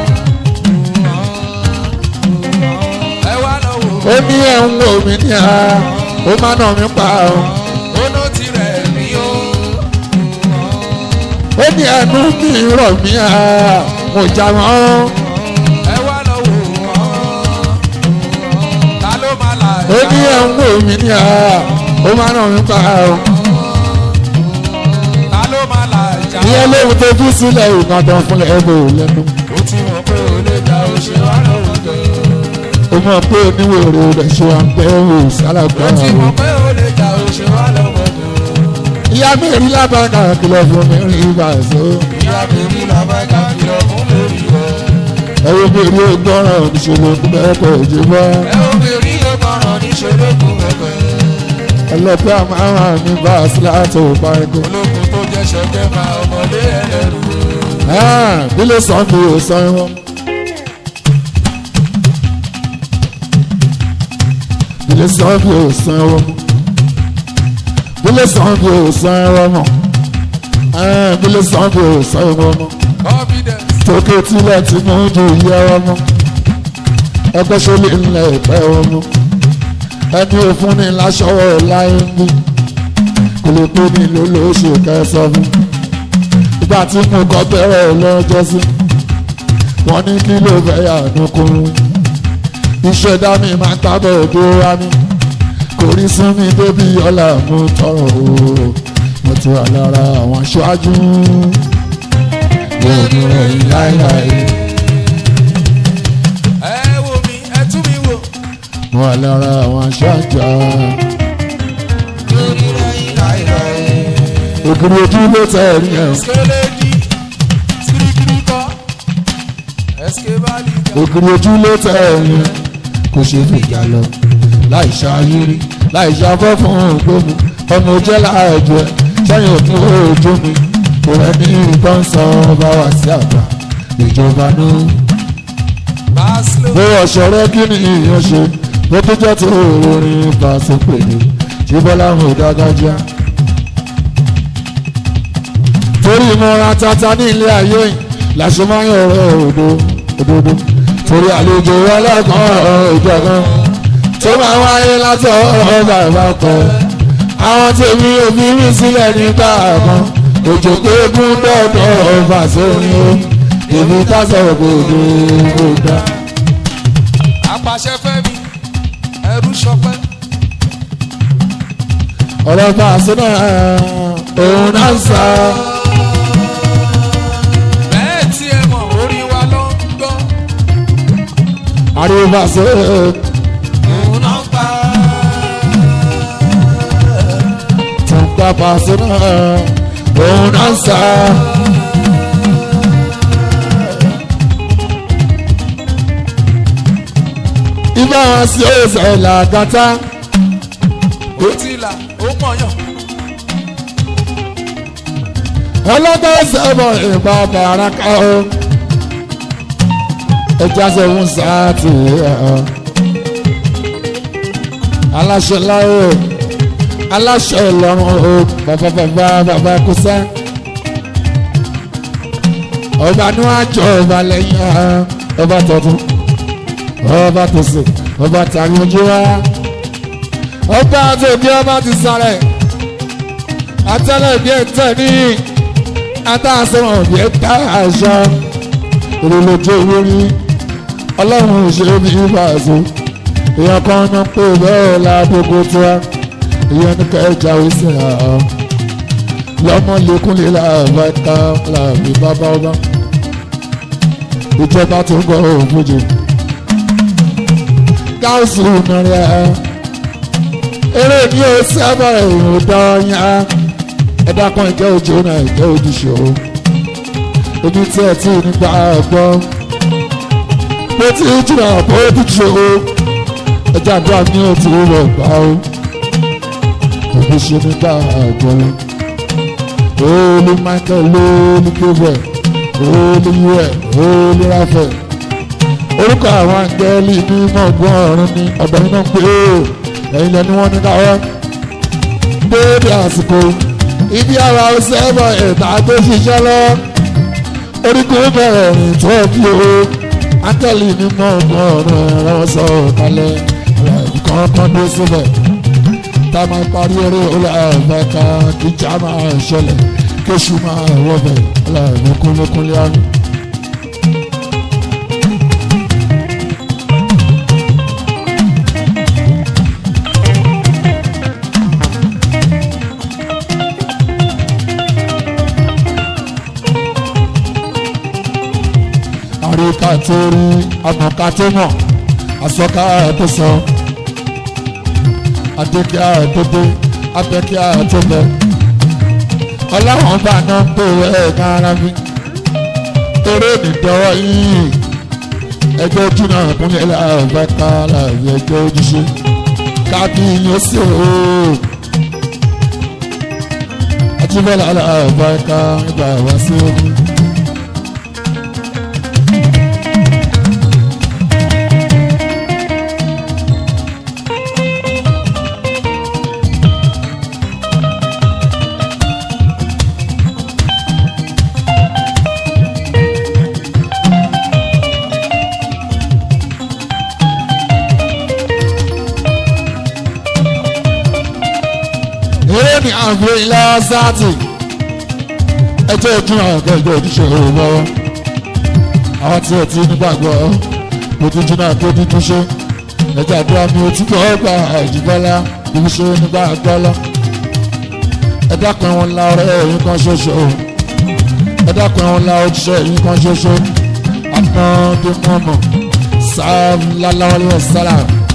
ó ní ẹ ń wò mí ní a ó má nà mí pa ọ́ ó ní ẹnu mi rọ̀ mí a mo jà wọ́n ó ní ẹ ń wò mí ní a ó má nà mí pa ọ́ ìyẹn lóhun tó kú sílẹ̀ ìkàndán fúnlẹ̀ ẹ̀bùn lẹ́nu. ó ti mọ̀ pé ó lè jà ó ṣe wá lọ́wọ́ gan. ó mọ̀ pé oníwèrè rẹ̀ ṣe wà ń bẹ́ wò sálàgbà ó ti o. mọ̀ pé ó lè jà ó ṣe wá lọ́wọ́ gan. ìyá mi rí lábàgà kìlọ̀ fún mi rí ìbàṣọ. ìyá mi rí làbájá kìlọ̀ fún lórí rẹ̀. ẹ̀rọ mi rí ọgbọ́ràn ìṣòro tó bẹ́ẹ̀ kọ̀ ojú bọ́. ẹ ó mi rí ọgbọ̀ràn níṣòro kù pẹ̀pẹ̀. ẹlọ́pẹ́ àmàràn mi bá a sí láti òpá ẹ̀kọ́. ológun tó jẹ́ ṣẹ́gbẹ́ máa ọmọdé ẹlẹ́rù. bí ló sàn bí o sàn wọn. bí ló sàn bí o sàn wọn. bí ló sàn bí o sàn wọn. bí ló sàn bí o sàn wọn. confidence tókè tilẹ̀ tí mo ju iye ọmọ ẹgbẹ́ sólè ńlẹ̀ ìpẹ́ ọmọ ẹni òfun ni láṣọwọ́ láyé ń bí kò lè pé ní ló ló ṣe kẹsàn fún ìgbà tí mo kọ́ bẹ̀rẹ̀ lọ́jọ́ sí wọ́n ní kí ló fẹ́ yà nukuru ìṣẹ̀dá mi máa ń tábọ̀ òdo wa mi kò rí sún mi débi ọ̀la mo tọrọ o mo ti wà lára àwọn aṣáájú òní ròyìn láéláé ẹ wo mi ẹ tún mi wò. mo wà lára àwọn aṣáájú lórí rẹ̀ láìláì. ògiri ojú ló tẹ̀ rí ẹ̀ Skeledi, kirikiri kọ, eskebali kọ. ògiri ojú ló tẹ̀ rí ẹ̀ kò ṣe fìjà lọ láì ṣàyírí láì ṣàfọ́ fún ògbómi ọmọ jẹ́ láàjọ ẹ̀ sẹ́yìn òkú ojú mi kò rẹ̀ ní ìbọn sọ ọba wá sí àgbà ìjọba náà. Baslo, bó ọ̀ṣọ́rẹ́ kí ni ìyẹn ṣe bó tó jẹ́ tó orin pàṣẹ pèlè tí bọ́lá ń hò dágájá. torí ìmọ̀ràn tata ní ilé ayé yìí làṣẹ máa ń yọ̀rọ̀ òdo òdodo torí àlejò ọlọ́kan ìjọ kan tó máa wáyé látọ̀ ọ̀gá ìbákan àwọn tèmi òbí mi sílẹ̀ nígbà kan òjò pé gún dọ́dọ̀ ọba sórí o èmi ká sọ̀rọ̀ gbòdò gbòdà. apàṣẹ fẹ́mi, ẹrú ṣọpẹ́. ọ̀rọ̀ bá a sọ náà òun náà ń sá. Bẹ́ẹ̀ tí ẹ mọ̀ orí wa ló ń gbọ́. ariwo bá a sọ Òun náà ń pa. tó ń gbà bá a sọ náà òun náà ń sá. ibà wọn sí ọ̀sẹ̀ làgàtà Ó ti là, ó mọ̀yàn. ọlọ́gbọ́n sẹ́bọ̀ ìbá bàrákà o ẹja sẹ́wọ́n sáàtì ẹ̀ aláṣẹ láyé aláṣẹ ìlọrun o bàbá bàbá bàbá kúsẹ́ ọba ní wàá jọ ọba lẹ́yìn ẹ̀ ọba tọdún ọba tòsí ọba tàbí ojú wa ọba àti òbí ọba ti sáré atẹ́lẹ̀ bí ẹ̀ tẹ̀ níyì adáàsọ̀rọ̀ bí ẹ dá àṣà ìrìnlójú owó rí ọlọ́run ṣe bí ìbàzó èèyàn kan náà pé bẹ́ẹ̀ ládógó tó wá èèyàn ní kẹjà ó sì rà á lọ́mọ lẹ́kúnlé làbáta làbí bàbá ọba ìjọba tó ń gbọ́ òfújì gáàsì nàrẹ́ eré ní o sábà èèyàn dọ́ọ̀yà ẹ̀dá kan ìjẹ́ òjò náà ìjẹ́ ojúṣe o ojú tí ẹ tí nígbà gbọ́ bó ti jìnnà bó ojúṣe o ẹjẹ́ àdúrà ní òtí rẹ̀ gbà o òbí ṣe nígbà gbọ́ lọ olú michael lóní kébẹ̀ olùwẹ̀ olùrafẹ̀ orúkọ àwọn àǹgẹ́lì ní mọ̀gbọ́n ọ̀run ní ọ̀dọ̀ iná pé ó ẹ̀yin lẹ́ni wọ́n ní káwọ́ déédé àsìkò ibi ara ọsẹ ẹ̀bọ̀ ẹ̀ta tó ṣiṣẹ́ lọ oríkùn bẹ̀rẹ̀ rìn tó bí o áńgẹ́lì ní mọ̀gbọ́n ọ̀run ẹ̀rọ sọ kalẹ̀ kan kan dé síbẹ̀ tá a máa parí eré ọlọ́ọ̀fẹ́ ká kíjà máa ṣẹlẹ̀ kéṣù máa wọ́bẹ̀ ọlọ́ọ̀fẹ́ kúnlékúnlé àrùn. àríkà tó rí àmọ̀ká tó mọ̀ àsọ̀ká tó sọ adékíá tó dé abẹ́kíá tó bẹ ọlọ́run bá náà ń pè é kára mi eré nìdọ́wọ́ yìí ẹgbẹ́ ojú náà kúnlẹ̀ láàbẹ̀ ká láàbí ẹgbẹ́ ojúṣe kábí yóò sì ó àtúbọ̀lá láàbẹ̀ ká nígbà wá sí omi. eré ní àgbẹ̀ ilá sáàtì ẹjọ́ ojú àgbẹ̀ ìjọ ojúṣe òun lọ́wọ́ àwọn tí ẹ ti nígbàgbọ́ ojújú náà tó dídú ṣe ẹjọ́ àdúrà mi ò túbọ̀ gba àjùbọ́lá ibi ṣe nígbàgbọ́ lọ ẹ dákun ẹ̀wọ̀n ńlá ọ̀rẹ́ ẹ̀yìn kan ṣoṣo ẹ dákun ẹ̀wọ̀n ńlá ojúṣe ẹ̀yìn kan ṣoṣo àpọ́ndé mọ́mọ́ sáà lálẹ́ sálà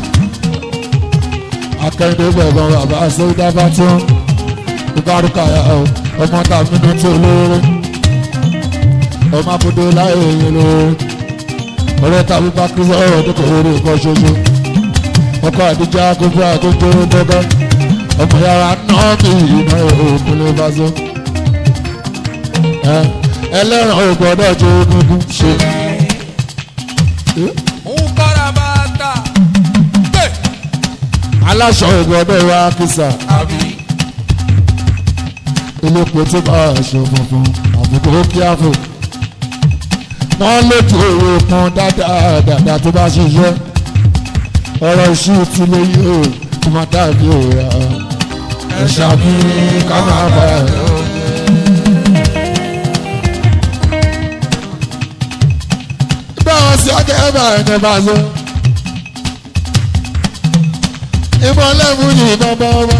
akẹ́yìndé gbẹ̀gbọ́n bàbá sẹ́yìndá bá tún ìbárúkà ọmọ tàbí ní tí olóore ọmọ abúdó láyé èyí lóore ọ̀rẹ́ tàbí bá kí sọ́rọ̀ tó kò rí nǹkan ṣoṣo ọkọ̀ àdíjà gbogbo àtúntò dọ́gọ́ ọmọ yàrá náà kì í iná òkúlé bá so ẹlẹ́ràn ò gbọ́dọ̀ jó gúngún ṣe. ń kọ́ra bàtà gbé aláṣọ ò gbọ́dọ̀ wá kìsà àbí elépo tó bá aṣọ funfun àbùkù kíáfò wọ́n lójú owó pọn dáadáa dáadáa tó bá ṣiṣẹ́ ọ̀rọ̀ iṣu ti lè yí o tó máa dàbí òòrà ẹ̀ṣà mi ká máa bá ẹ̀. báwọn sí ọjọ́ ẹ̀ bá ẹ̀ ní bá ṣe ìbọn lẹ́mú yìí bá bá wá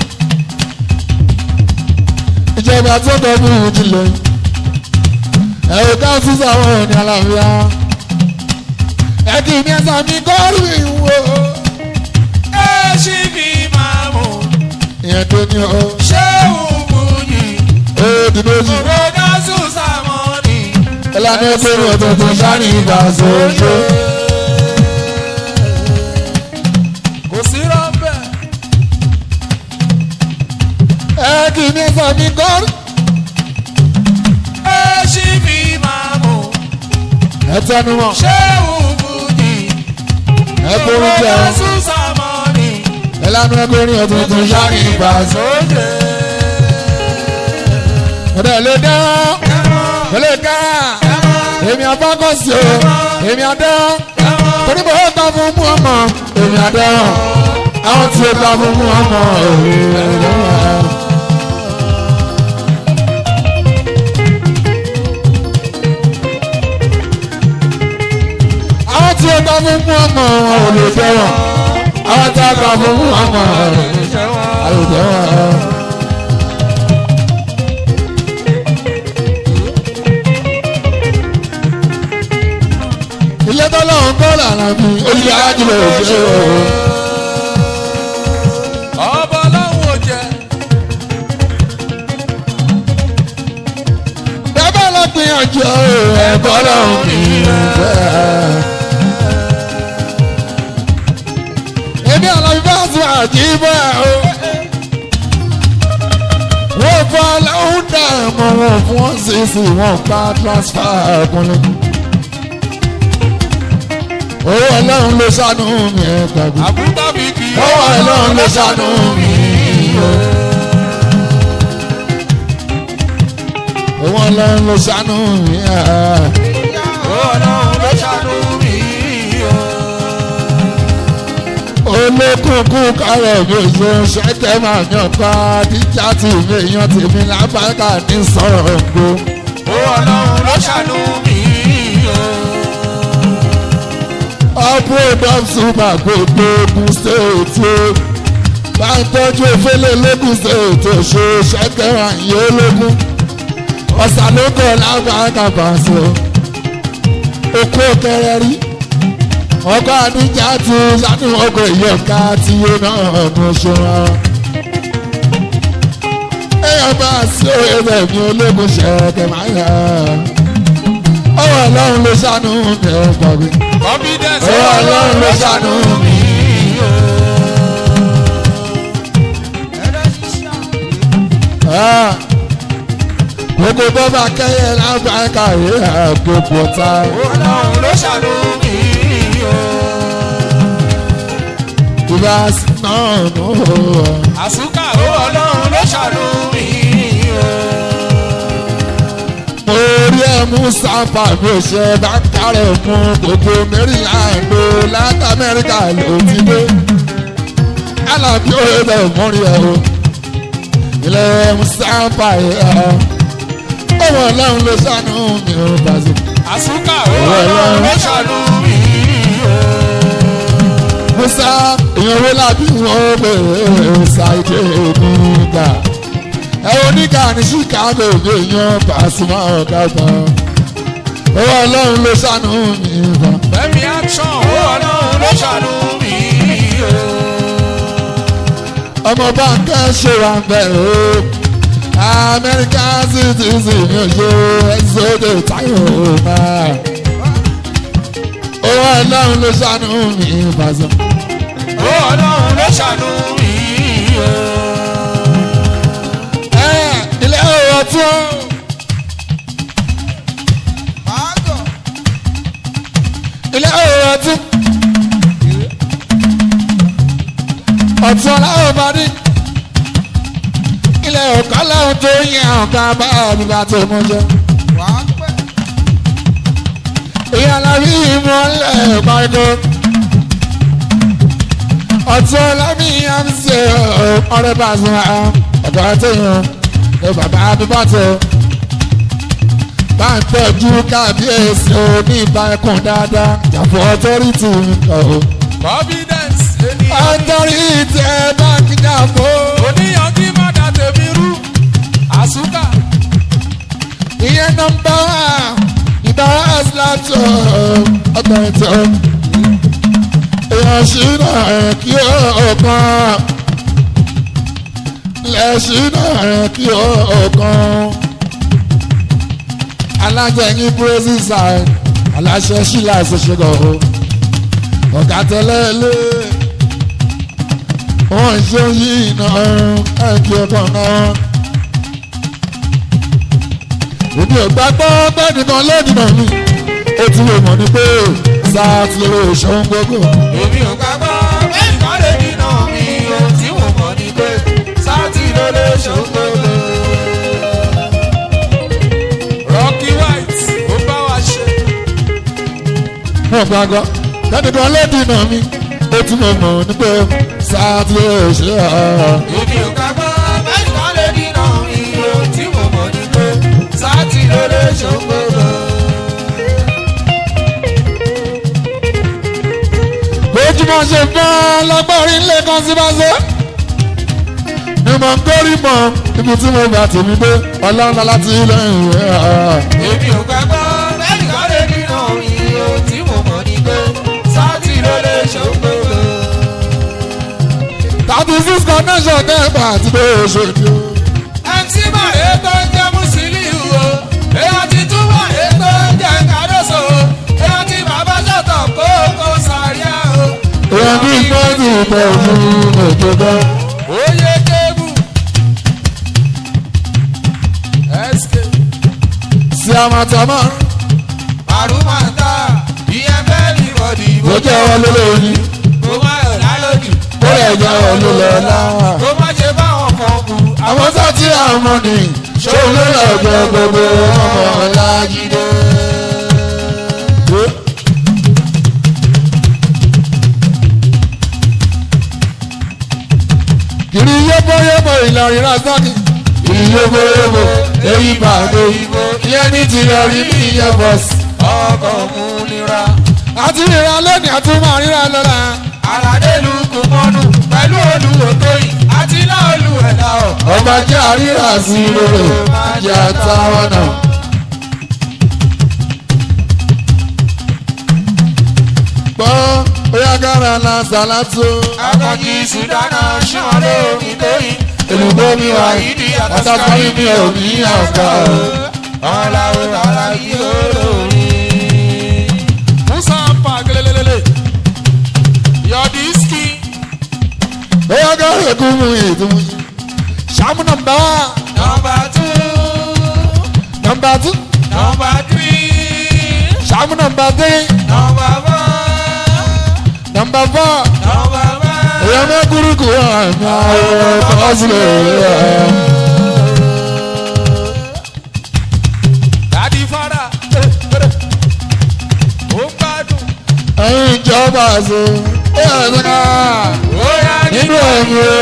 ìjọba tó tọ́jú ìjìnlẹ̀ ẹ̀rọ káàtó sáwọn òní àlàáfíà ẹ̀kí ní ẹ̀sà mi kọ́ọ̀rù ìwò ẹ ṣì fi máa mú ìyẹn tó ní o ṣé òògùn yìí ó dúró yìí kòrónà sùn sàmọ́nì. ìlànà ìpinnu tuntun sáré ìgbà sójú kò sí rọ́bẹ̀. ẹ̀kí ní ẹ̀sà mi kọ́ọ̀rù ẹ ṣì fi máa mú ẹ̀tẹ́nu wọn ṣé òògùn yìí ẹ̀kúrú jẹ́ kòrónà sùn sàmọ́nì. ìlànà ìpinnu tuntun sáré ìgbà sójú sóde. ọ̀dẹ̀ lè dá ó lè ká èmi àbákọ́sí o èmi àdá torí bó ta fún mú ọmọ èmi àdá àwọn tí ó ta fún mú ọmọ èmi àdá. àwọn tí ó ta fún mú ọmọ ò lè tẹ̀wọ̀n àwọn tí ó ta fún mú ọmọ ò lè tẹ̀wọ̀n. ilé tọ́lọ́run kọ́ lànà mi ó ti ájúlẹ̀ òṣèré o. ọba ọlọ́run ò jẹ́ bẹ́ẹ̀ lọ gbìyànjú ẹ̀kọ́ lọ́run mi bẹ́ẹ̀. èmi àlàyé bá tún àjí bẹ́ẹ̀ o. wọ́n fọ́ lọ́hún dà mọ wọn fún wọn sì sì wọn gba transfer ọkùnrin. owó ọlọ́run ló ṣàánú mi ẹ̀ gbàgbé. àbúrò mi kì í. owó ọlọ́run ló ṣàánú mi. owó ọlọ́run ló ṣàánú mi. ọlọ́run ló ṣàánú mi. olókùnkùn kárẹ̀ mi ṣe ṣẹ́kẹ́ máa yàn ká díjà tí mi yan tèmi lábàkà ní sọ̀rọ̀ gbó. ọlọ́run ló ṣàánú mi. ọ̀pọ̀ super gbogbo ogun stéètì bá ń tọ́jú efele lógun stéètì ṣe ṣẹ́kẹ́ àyè ológun ọ̀sán ló kọ̀ lábàkà pàṣẹ okó kẹrẹ rí ọkọ àdíjà tí sátú ọkọ ìyọ̀ká tí ó náà ọdún ṣe wọn. èèyàn bá sí ẹsẹ̀ mi ológun ṣẹ̀kẹ̀ máa yà ọwọ́ ọlọ́run ló ṣàánú mi ẹ̀ gbàgbé. confidence ọwọ́ ọlọ́run ló ṣàánú mi. gbogbo tó bá kẹ́yẹ lábàákà yìí àgbègbè ta. ọlọ́run ló ṣàánú mi. ìbá sí náà nù. àsúkà ọlọ́run ló ṣàánú mi. mo rí ẹ mú sáfà mi ò ṣe bá kárẹ̀ mú gbogbo maryland o láti amẹ́ríkà ló ti dé. alábí ó yẹ bẹ́ẹ̀ mú rí ẹ o. ilé mú sáfà yẹ ọ. ọmọ ọlọ́run ló ṣàánú mi ò bá sí. àsúkà ọlọ́run ló ṣàánú mi. musa èèyàn wo lábí wọn bẹ̀rẹ̀ ṣàìdè nígbà ẹ oníkà ní chicago bí èèyàn Pasuma ọ̀gá gan owó ọlọ́run ló ṣàánú mi gan Fẹ́mi action ọlọ́run ló ṣàánú mi. ọmọ báńkẹ́ ṣe wà bẹ̀rẹ̀ o American citizen mi ò ṣe ẹ̀sọ́dẹ̀ táyọ̀ náà owó ọlọ́run ló ṣàánú mi bàzọ́. ọlọ́run ló ṣàánú mi. ẹ ilé ọ̀rọ̀ tó. ilé ọ̀rọ̀ ọtí ọtí ọláwọ̀ bá dé ilé ọ̀kọ́ láwọn tó yẹ ọ̀gá bá àbíbá tó mú jẹ. ìyàlàbí ìmọ̀lẹ̀ pàdé ọtí ọlábí àmì ọ̀rẹ́ bá sùn ọ̀gá tó yàn ẹ bàbá àbíbá tó bá ń tọ́jú kábíyèsí oníbà ẹkùn dáadáa jàpọ̀ ọtọ́rìtì ọ̀hún. confidence ènìyàn. ọtọ́rìtì ẹ bá ń jàpọ̀. oníyan kí má da tèmi rú. àsúkà ìyẹn nọmba wá ìdáwọ́ ẹ̀sìláàtọ̀ ọtọ́rìtì ọ̀hún. èèyàn ṣìnà kí ó kàn. lẹ́ṣìnà kí ó kàn alájẹyìn praise side aláṣẹ ṣílá ìṣẹṣẹgọ o ọ̀gá tẹ́lẹ̀ lé wọ́n ń ṣe yìí náà ẹ̀kí ọkọ̀ náà. èmi ò gbàgbọ́ bẹ́ẹ̀ni kan lónìí náà mi ó ti lè mọ̀ ní pé sáà ti lè ṣòun gbogbo. èmi ò gbàgbọ́ bẹ́ẹ̀ kọ́ lè dínà mi ohun tí mo mọ̀ ni pé sáàtì ló lè ṣòkòlò. Rocky White ó bá wa ṣe. mo gbàgbọ́ bẹ́ẹ̀ni kan lónìí náà mi ó ti lè mọ̀ ní pé sáà ti lè ṣe ọ́. èmi ò gbàgbọ́ bẹ́ẹ̀ kọ́ lè dínà mi ohun tí mo mọ̀ ni pé sáàtì ló lè ṣòkòlò. bójúmọ́ ṣe fẹ́ lọ́gbọ́rin ilé kan sí bá ṣe. ni mo ń gbórí mọ́ ibi tí mo gbà tèmi dé ọlọ́run láti ilé ìwé ọ̀rọ̀. èmi ò gbàgbọ́ bẹ́ẹ̀ kọ́ lè dínà mi ohun tí mo mọ̀ ni pé sáàtì ló lè ṣòkòlò. thirty six connection dẹ́gbà àti bó o ṣe di o. ẹtí màrè tó ń jẹ́ Musiliu o èèyàn ti tún màrè tó ń jẹ́ Kàdóso o èèyàn ti bàbá sọ̀tọ̀ kó kó sàríà o. èèyàn bí gbọ́dọ̀ ìtọ́jú ètò gan. oyè kébù ẹ ìyá màtàmá àrùmọ̀tà ìyẹn fẹ́ ní bọ̀dì ló jẹ́ wọn lólórí kó má yọ̀ lálójì ó lè jẹ́ wọn lólọ́lá. kó má ṣe báwọn kan kú àwọn tó ti àmọ́ ni ṣòun ló lọ gbẹ gbogbo ọmọ ọlájídé. kiri yóbóyóbó ìlọrin rasaki kiri yóbóyóbó èyí bàdé ìyẹn ní ti yọrí bí ìyẹn bọ́sì. ọkọ̀ mú nira àti ríra lónìí àti máa ríra lọ́la. aládé lu kò mọ́nu pẹ̀lú olùwò tóyìn àti náà olùwẹ̀dá ọ̀. ọba jẹ́ àríra sí rere jẹ́ àtàwọn náà. gbọ́ bóyá kára la sàlátó. akọ̀jì sùdánà ṣàn lómi tóyìn. èlùbọ́ mi wà yìí àtàkùnrin mi ò ní àgbà. ọ̀làwọ̀ aláyé olórí. musa pa gelelelele yọ̀dísìkì bóyá kára èkó mu ìdúmú. sàmú nàmbá nọmba tú nàmbá tú nọmba tírí sàmú nàmbá dé nọmba fọ́ nàmbá fọ́. nọmba fọ́. èèyàn mẹ́kúrú kù àmì àwọn ọkọ̀ sílẹ̀ rẹ̀. dadi fada ó gbádùn ẹ̀yin ìjọba àṣẹ ẹ̀ ẹ̀ ká ó yá nínú ẹ̀mí o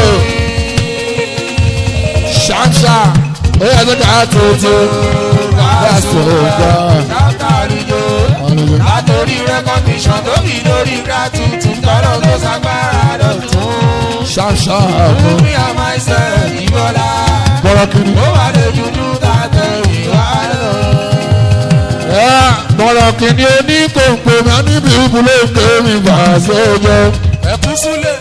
ṣáṣá ó yẹ kí ká tuntun ká sọ̀gbà. látàríjó látòrí rẹ́kọ̀díṣàn tó fi lórí gratitude tọ́lọ́ tó sagbára dọ̀tún. ṣáṣá fún àmọ́ mi àmàṣẹ ìbọ̀lá bọ́rọ̀ kiri. ó wà lè dúdú tàtẹ̀ ìwà lọ. ẹ bọ́rọ̀ kiri oní kòǹkò mi níbi ìbúlé kéwì bá a ṣe jẹ. ẹ̀kú súlẹ̀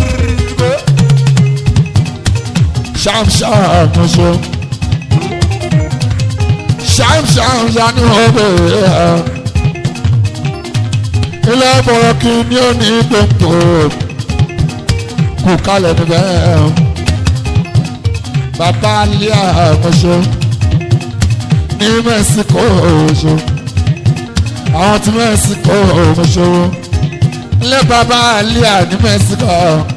ṣáṣá àmọ́ ṣe. ṣáṣá ni wọ́n bẹ̀rẹ̀ ẹ̀. ilé bọ́rọ̀ kiri oní kòǹkò kù kalẹ̀ níbẹ̀ ẹ̀. bàbá alẹ́ àmọ́ṣe ní mẹ́síkò ọ̀ṣọ́ àwọn tí mẹ́síkò ọ̀ṣọ́ ilé bàbá alẹ́ ní mẹ́síkò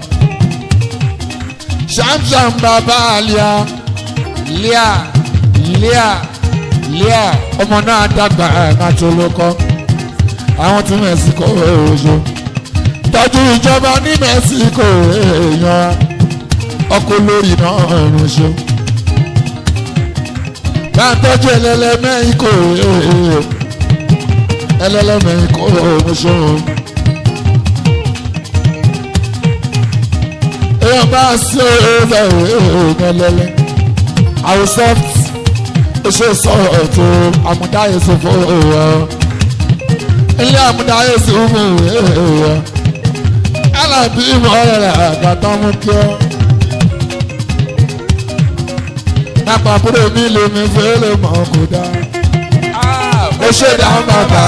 ṣàmṣàm bàbá alẹ́ lẹ́à lẹ́à lẹ́à ọmọ náà dàgbà àti olókọ́ àwọn tí mẹ́síkò ọ̀ṣọ́ tọ́jú ìjọba ní mẹ́síkò èèyàn ọkọ̀ lórí náà ránṣẹ́ bá ń tọ́jú ẹlẹ́lẹ́mẹ́ ikọ̀ ẹlẹ́lẹ́mẹ́ ikọ̀ ránṣẹ́ èèyàn bá sí ọ̀rẹ́ ẹlẹ́lẹ́ àwọn soft ṣe sọ̀rọ̀ tó àmúdáyé sọ fún ọ̀rọ̀ ilé àmúdáyé sọ fún ọ̀rọ̀ alábí ìmọ̀ ọ̀rẹ́ àgàtà mú kí ọ́ lápapọ̀ mi lè mi fẹ́ lè mọ̀ kó dá. ó ṣe dá bàbá.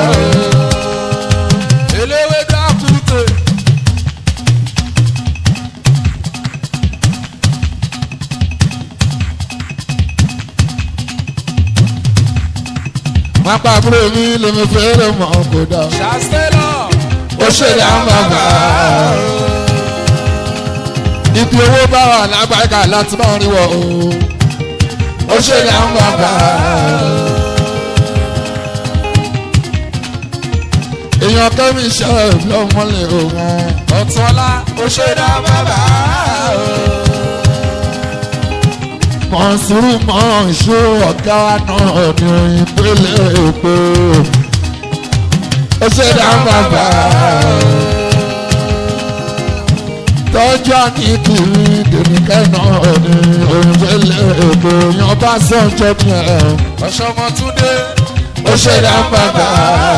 eléwé dákúté. lápapọ̀ mi lè mi fẹ́ lè mọ̀ kó dá. ṣàṣẹ́lọ̀ ó ṣe dá bàbá. ibi owó bá wà lágbàgà láti máa rí wọ o. ó ṣe dá bàbá. èèyàn kẹ́mi ṣe lọ́mọlẹ̀ òun. ọ̀túnọlá ó ṣe dá bàbá. mọ̀nsúrù mọ̀nsú ọ̀gá náà ní ìpele èpè. ó ṣe dá bàbá. tọ́jú àní kiri dèmíkẹ́ náà ní ìpele èpè. yan bá sọ̀jọ́ ní ẹ̀. ọ̀ṣọ́mọtúndé ó ṣe dá bàbá.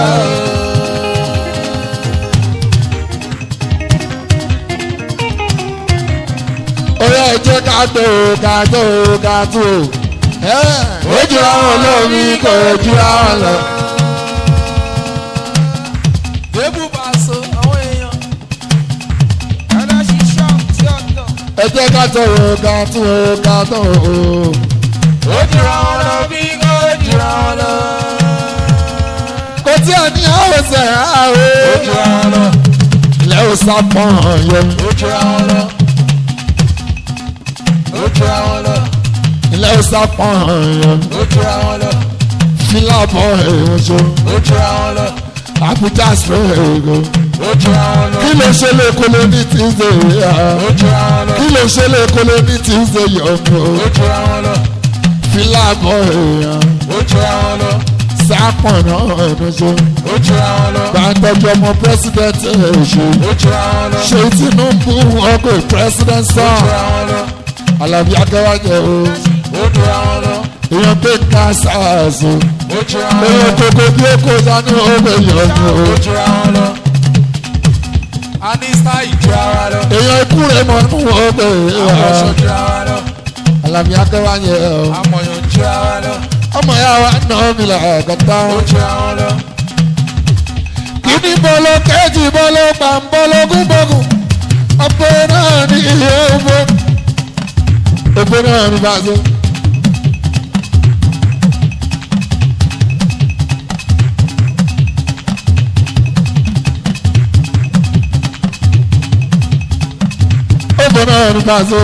Oyè ẹ̀jẹ̀ ká tó ká tó ká tó. Ó jura wọn lómi kò jura wọn lọ. débù bá so àwọn èèyàn. ẹlẹ́sìn ṣọ́ọ̀bù tí ó tọ̀. Ẹ̀jẹ̀ ká tó ká tó ká tó. ó jura wọn lọ bí kò jura àwọn lọ. kò tí ẹ ní àwòsàn ó àwò ju àwọn lọ. ilẹ̀ ò sápọ̀n yẹn ó ju àwọn lọ. ó ju àwọn lọ. ilẹ̀ ò sápọ̀n yẹn ó ju àwọn lọ. fílàbọ̀ èèyàn ṣe ó ju àwọn lọ. àbújá sọ̀rọ̀ èèyàn ó ju àwọn lọ. kí ló ṣe lè kólé ní tuesday yà ó ju àwọn lọ. kí ló ṣe lè kólé ní tuesday yọ̀ọ̀mù ó ju àwọn lọ. fílàbọ̀ èèyàn ó ju àwọn lọ. sápọ̀n náà ẹ̀dùn ṣe ó ju àwọn lọ. gbàǹtọ́jú ọmọ pírẹsidẹ́ntì èṣù ó ju àwọn lọ. ṣe tinubu ọkọ̀ president ó sàn ju àwọn lọ. alábí akẹ́wájẹ o ó ju àwọn lọ. èèyàn pé ká sars o ó ju àwọn lọ. èèyàn kókó bí ó kó sánú ọgbẹ yọ̀ọ̀mù o ó ju àwọn lọ. a ní style ju ara lọ. èèyàn ikú rẹ̀ mọ̀ nínú ọgbẹ àwọn ọ̀ṣọ́ ju ara lọ. alábí akẹ́wájẹ o amọ̀yàn ju ara lọ. ọmọ ya wa nà mí là kàtà ó ju àwọn lọ. kíní bọ́lọ́ kẹ́jì bọ́lọ́ pàmbọ́lọ́gún bọ́gùn ọ̀pẹ náà ní iye owó ọ̀pẹ náà ní bàzọ́. ọ̀pẹ náà ní bàzọ́.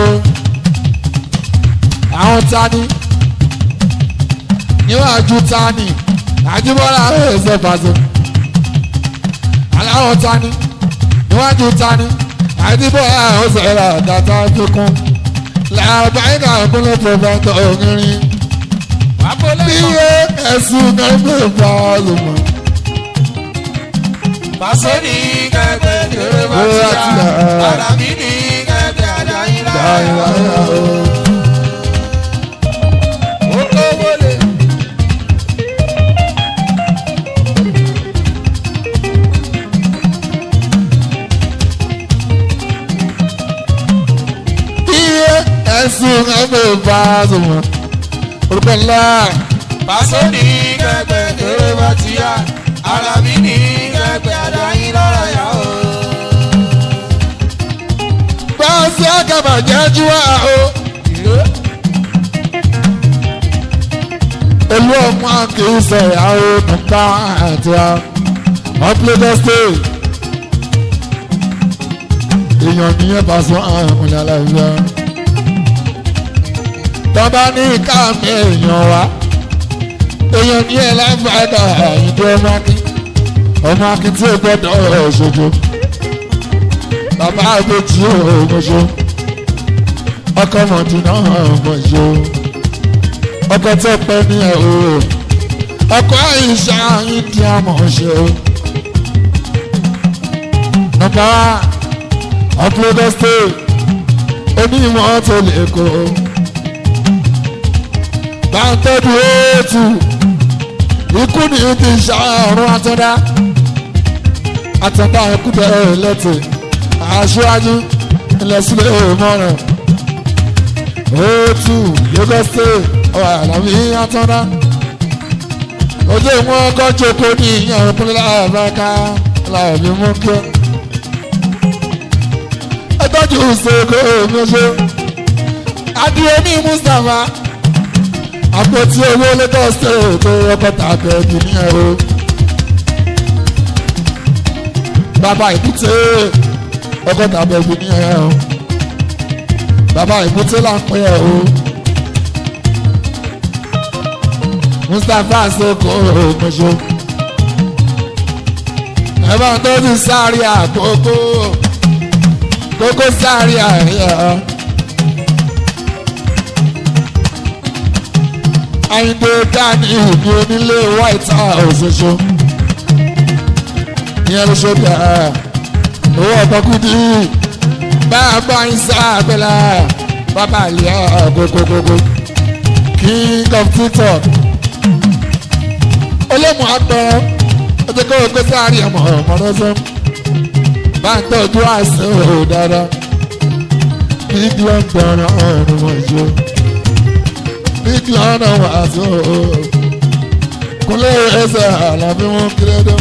àwọn tani níwájú tani àjíbọ́lá ẹ̀ẹ́sẹ̀ bàzọ́ aláwọ̀ tani níwájú tani àdìbò àwọn sọ̀rọ̀ àdàtà fikún làbáyìnà àkúnlẹ̀ pọ̀fẹ́tọ̀ ògìrìn bíyẹ ẹ̀sùn nàgbẹ́ ìfàlùmọ̀. Pàṣẹ ní kẹ̀kẹ́ kéré bá ti yá. Àdàbí ní kẹ̀kẹ́ àdáyé láyà. Ó lówó lè. bíyẹ ẹ̀sùn nàgbẹ́ ìfàlùmọ̀. orúkọ ńlá Pàṣẹ ní kẹ̀kẹ́ kéré bá ti yá. Àdàbí ní kẹ̀kẹ́ àdáyé láyà o. báńsì àgàbà jẹ́jú wá o. olú ọmọ kìí sọ̀rọ̀ àwọn nípa àti ọ̀pọ̀lọpọ̀ state. èèyàn nìyẹn bá sọ àwọn aláìsá. tọ́ba ní káàmì èèyàn wá. èèyàn nìyẹn láǹfààní àyíndé ọmọ akin. ọmọ akin tí ó gbọ́dọ̀ ṣojo. bàbá àgbèjì òmòṣó. ọkọ mọ̀dínà òmòṣó ọkọ tó pẹ́ ní ẹ̀ o ọkọ àyíṣà yín di àmọ̀ ṣe o. nọ́mbà ọ̀pọ̀lọpọ̀ state onímọ̀ tó lè kó o. bá ń tọ́jú ètù ikú ni ti ṣàrùn àtọ́dá àtọ́dá ikú bẹ̀rẹ̀ lẹ́tì aṣáájú ilẹ̀ sílẹ̀ mọ́ràn ètù Lagos state ọ̀rọ̀ àlàmì àtọ́dá ojú ìwọ̀n ọkọ̀ jókòó ní ìyẹn òpin láàbáká láàbí mú kí ọ. ẹ tọ́jú ìṣègùn òmìnirò adìyẹmí Mustapha àpótí owó Lagos state tó ọkọ̀ tàbí ẹ̀jì ní ẹ̀rọ. bàbá ìbúté ọkọ̀ tàbí ẹ̀jì ní ẹ̀rọ. bàbá ìbúté là ń pè ẹ̀ o. Mustapha soko omoṣo ẹ bá ń tọ́jú sáré àkókò kókó sáré àríyá Àyìndé dání ìbí onílé White House ṣoṣo ìyẹn ló ṣe bẹ̀rẹ̀ owó ọ̀tọ́kùdí bá a bá ń sá àgbẹ̀lá bàbá àlìyá kókókókó king of tiktok olómù àgbẹ̀ ọjọ́ kó o gbé sáré ọmọ ọmọdé bá ń tọ́jú àìsàn ò dáadáa big london ọ̀run wọ̀nyí big london wà sí o kúnlẹ̀ ẹsẹ̀ àlàbí wọn kéré dán.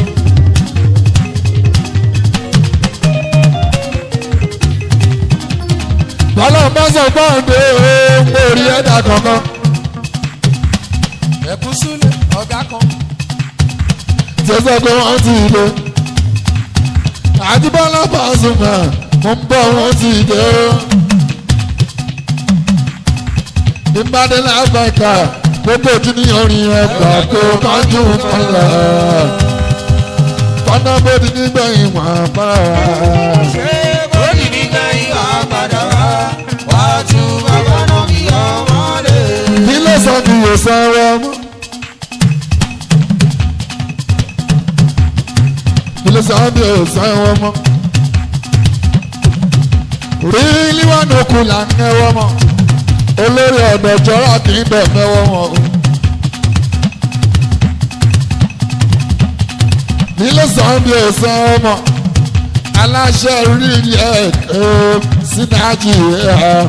bọ́lá bá sọ gbọ́ǹde ó ń borí ẹ̀dá kankan ẹ̀kú súlẹ̀ ọ̀gá kan. tí ó sọ pé wọ́n ti dé. àdìbọ́lá Pasuma mo ń bọ̀ wọ́n ti dé o. ìbádẹ́lẹ̀ àbáìkà gbogbo ojú ní orin ẹgbà tó kánjú kan lọ. fọ́nà bòdì nígbẹ̀yìn wọ́n bára wa. ṣé bóyì ní kẹ́yìn wá padà wá wá tún bàbá náà kí ọmọ lè. ilé sọ ni yóò san ọrọ mọ. ilé sọ ni yóò san ọrọ mọ. rí líwánu kù là ń kẹwọ́ mọ́ olórí ọ̀dọ̀ jọra kì í bẹ̀ mẹ́wọ́ wọn o. ilé sọ ni yóò san ọrọ mọ. aláṣẹ rí ilé ẹ̀kọ́ sínájì ẹ̀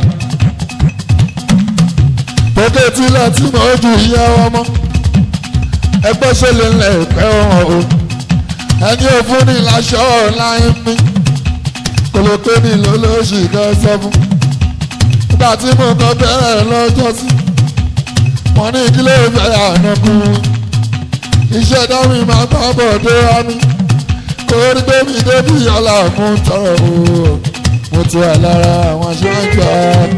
tókè tílẹ̀ tí mo ju iye ọmọ ẹgbẹ́ ṣẹlẹ̀ ńlẹ̀ ìpẹ́ wọn o ẹni òfin ní láṣọ láyé mi kòlókè ní lólóṣì kan sọ fún nígbà tí mo kàn bẹ̀rẹ̀ lọ́jọ́ sí wọn ní ìdílé ìfẹ́ ànákùn iṣẹ́ dáhùn máa bá bọ̀ dé wá mi kò rí débi débi ọ̀la mú tọrọ o mo ti wà lára àwọn aṣáájú àá.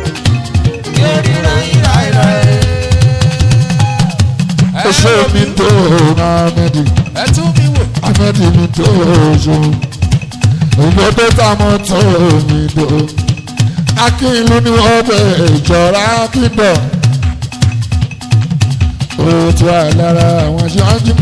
Oṣó mi tó Ahmedi, ẹ tún mi wò. Ahmedi mi tó oṣù. Òyìnbó tó ta mọ́ tó mi dò. Akínlú ni wọ́n bẹ̀ ìjọra kíndọ̀. Ó ti wà lára àwọn aṣáájú.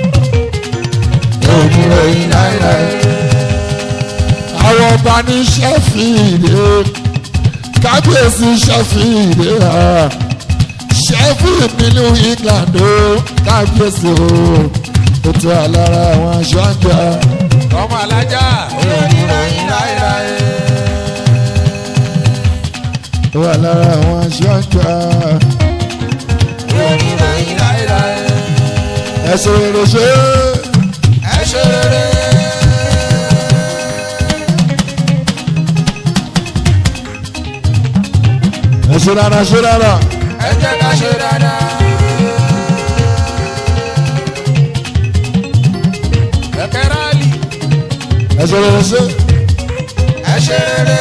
Èmi rẹ̀ yín láéláé. Àwọn ọba ní Ṣẹ́fìdì. Kábíyèsí Ṣẹ́fìdì. Sheffield nínú England ó kábíyèsí o ó ti wà lára àwọn aṣọ àgbà ọmọ alájà ó wà lára àwọn aṣọ àgbà ẹsẹ̀ rere ṣe ẹ ṣe rere. ẹsẹ̀ rárá ṣe rárá ẹ jẹ́ ká ṣe dáadáa. kẹ̀kẹ́ rálì ẹsẹ̀ rere ṣe ẹ ṣe rere.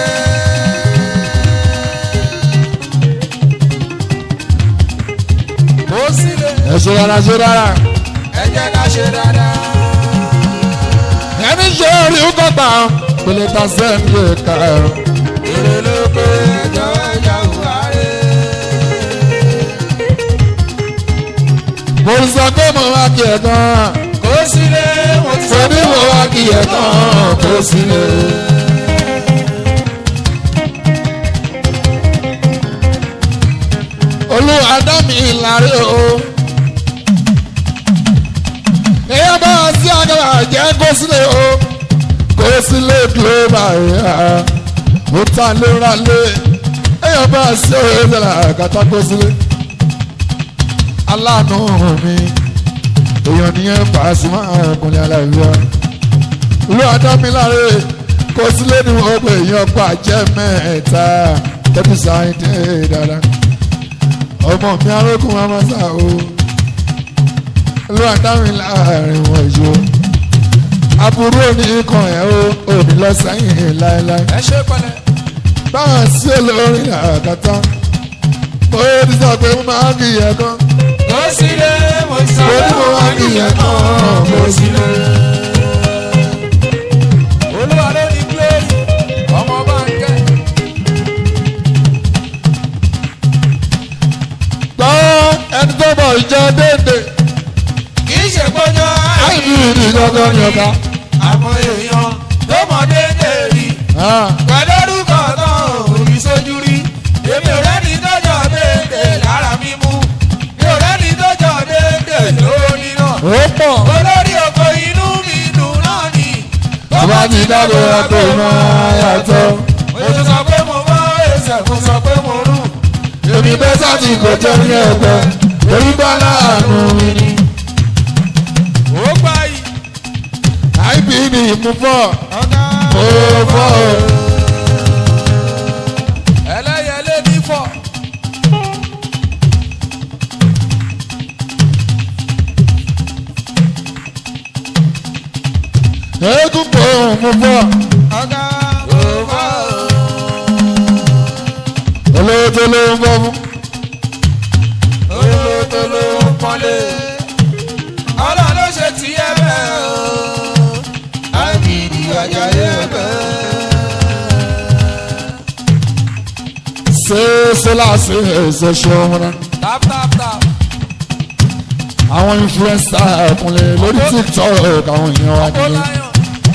kó sílẹ̀ ẹsẹ̀ rárá ṣe rárá ẹ jẹ́ ká ṣe dáadáa. ẹni ṣe orí ó kọ́ta pèlè ta sẹ́ńdì ẹ̀ka ẹ̀rọ èrè ló pé jọ̀wọ́ ẹja òwà rẹ̀. mo sọ pé mo wá kí ẹ̀ gan kó sílẹ̀ mo ti mo ní mo wá kí ẹ̀ gan kó sílẹ̀. olúwa dá mi láre o. èèyàn bá wá sí àgbà jẹ́ kó sílẹ̀ o. kó sílẹ̀ glóòbà yá. ó ta léra lé. èèyàn bá wá sí òye ìṣẹ̀lẹ̀ àgàtà kó sílẹ̀. aláàánú mi. èèyàn nìyẹn Pasuma ọkùnrin aláìwá. olúwa dá mi láre. kó sílẹ̀ ni wọ́n pè èèyàn pa jẹ́ mẹ́ta. tẹ́bí sáyé dé dáadáa ọmọ mi arókùn amasa o ló àdáwìn láàrin wọn ìṣó aburú òní kan ẹ̀ o òní lọ sẹ́yìn láéláé ẹ ṣe pẹ̀lẹ́. báwọn sí olórin àkàtà mo ti sọ pé mo máa ń kí ìyẹn kan kó sílẹ̀ mo ti sọ mo pé ní mo mo máa wá ń kí nìyẹn ìyẹn kan kan kó mo sì sílẹ̀. olúwa ló ní glory ọmọ bá ń kẹ́. gbọ́ ẹni tó bọ̀ ìjọ déédéé kì í ṣe gbọ́dọ̀ àìní ìdí gangan ni ọ̀gá. àmọ́ èèyàn tó mọ̀ déédéé rí Ah, pẹ̀lú orúkọ náà òbí sójú rí èmi ò rẹ́ni tọ́jọ́ déédéé lára mímú mi ò rẹ́ni tọ́jọ́ déédéé lórí náà ó pọ̀ olórí oko inú mi dùn náà ni tó bá ti dábò àpò máa yàtọ̀. mo ti sọ pé mo mọ ẹsẹ̀ mo sọ pé mo rù èmi bẹ́ẹ̀ sáti kò jẹ́ ní ẹgbẹ́ torí bá láàánú mi ni. ó gbà yìí àìbí ni ìmúfọ́ ọ̀gá ó fọ́ o. ẹlẹ́yẹlé ní fọ́ eégún pò mú bọ̀ ọ̀gá ò bọ̀ olówó tó ló ń bọ̀ fún. olóòótọ́ ló ń pọ́nlé ọlọ́run ló ṣe ti ẹ bẹ́ẹ̀ o àbìdí ọjà yẹ bẹ́ẹ̀. ṣé sọlá ṣe ẹsẹ ṣe ọmọ náà tap tap tap àwọn influencer ẹkùnlé lórí tiktok àwọn èèyàn wa ó nìyẹn láyọ̀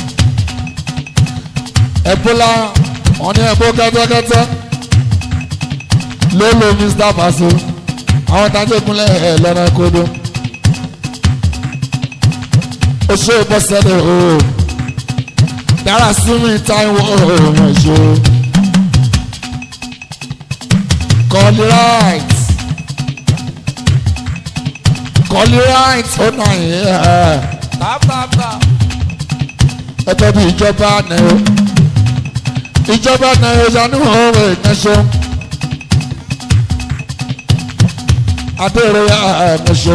ẹbọlá wọn ní ẹbọ kẹtẹkẹtẹ ló lo mr faso àwọn tajẹkùnlé ẹ lọ́nà kodo ó ṣe bọ́sẹ̀lẹ̀ o dára sí mi táìwọ̀ ọmọ ìṣó kọ́lí right kọ́lí right ó nà yẹn tap tap tap ẹgbẹ́ bíi ìjọba náírà ìjọba náírà yanú ọ̀rọ̀ ìnáṣọ adéèrè ẹ̀ẹ́dẹ́ṣọ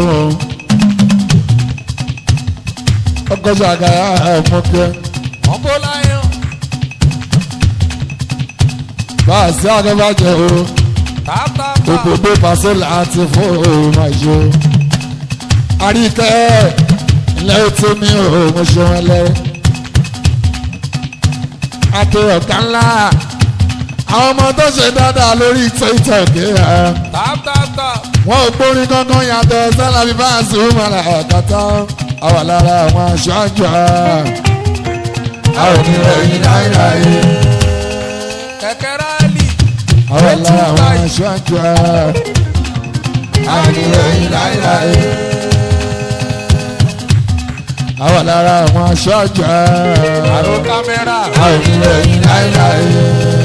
ọgọ́jà àgàyà ẹ̀ẹ́mọ́kẹ́ ọ̀pọ̀ láyọ̀ bá a sí àgẹ́bàjẹ́ o tap tap tap òbòdó pàṣẹ láti fún òun àjò àríkẹ́ ilẹ̀ tí mi ò mo ṣe wọn lẹ́rẹ́ àti ọ̀gá ńlá àwọn ọmọ tó ṣe dáadáa lórí tiktok ẹ̀ tap tap tap wọn ò gbórin kankan yàtọ̀ sẹ́la bí bá a sì ń mọ̀lá ọ̀kàtà àwọn lára àwọn aṣọ àjọ àwọn oníròyìn náírà yìí kẹ̀kẹ́ rálì àwọn lára àwọn aṣọ àjọ àwọn oníròyìn náírà yìí àwọn lára àwọn aṣọ àjọ àrò kámẹ́rà àwọn oníròyìn náírà yìí.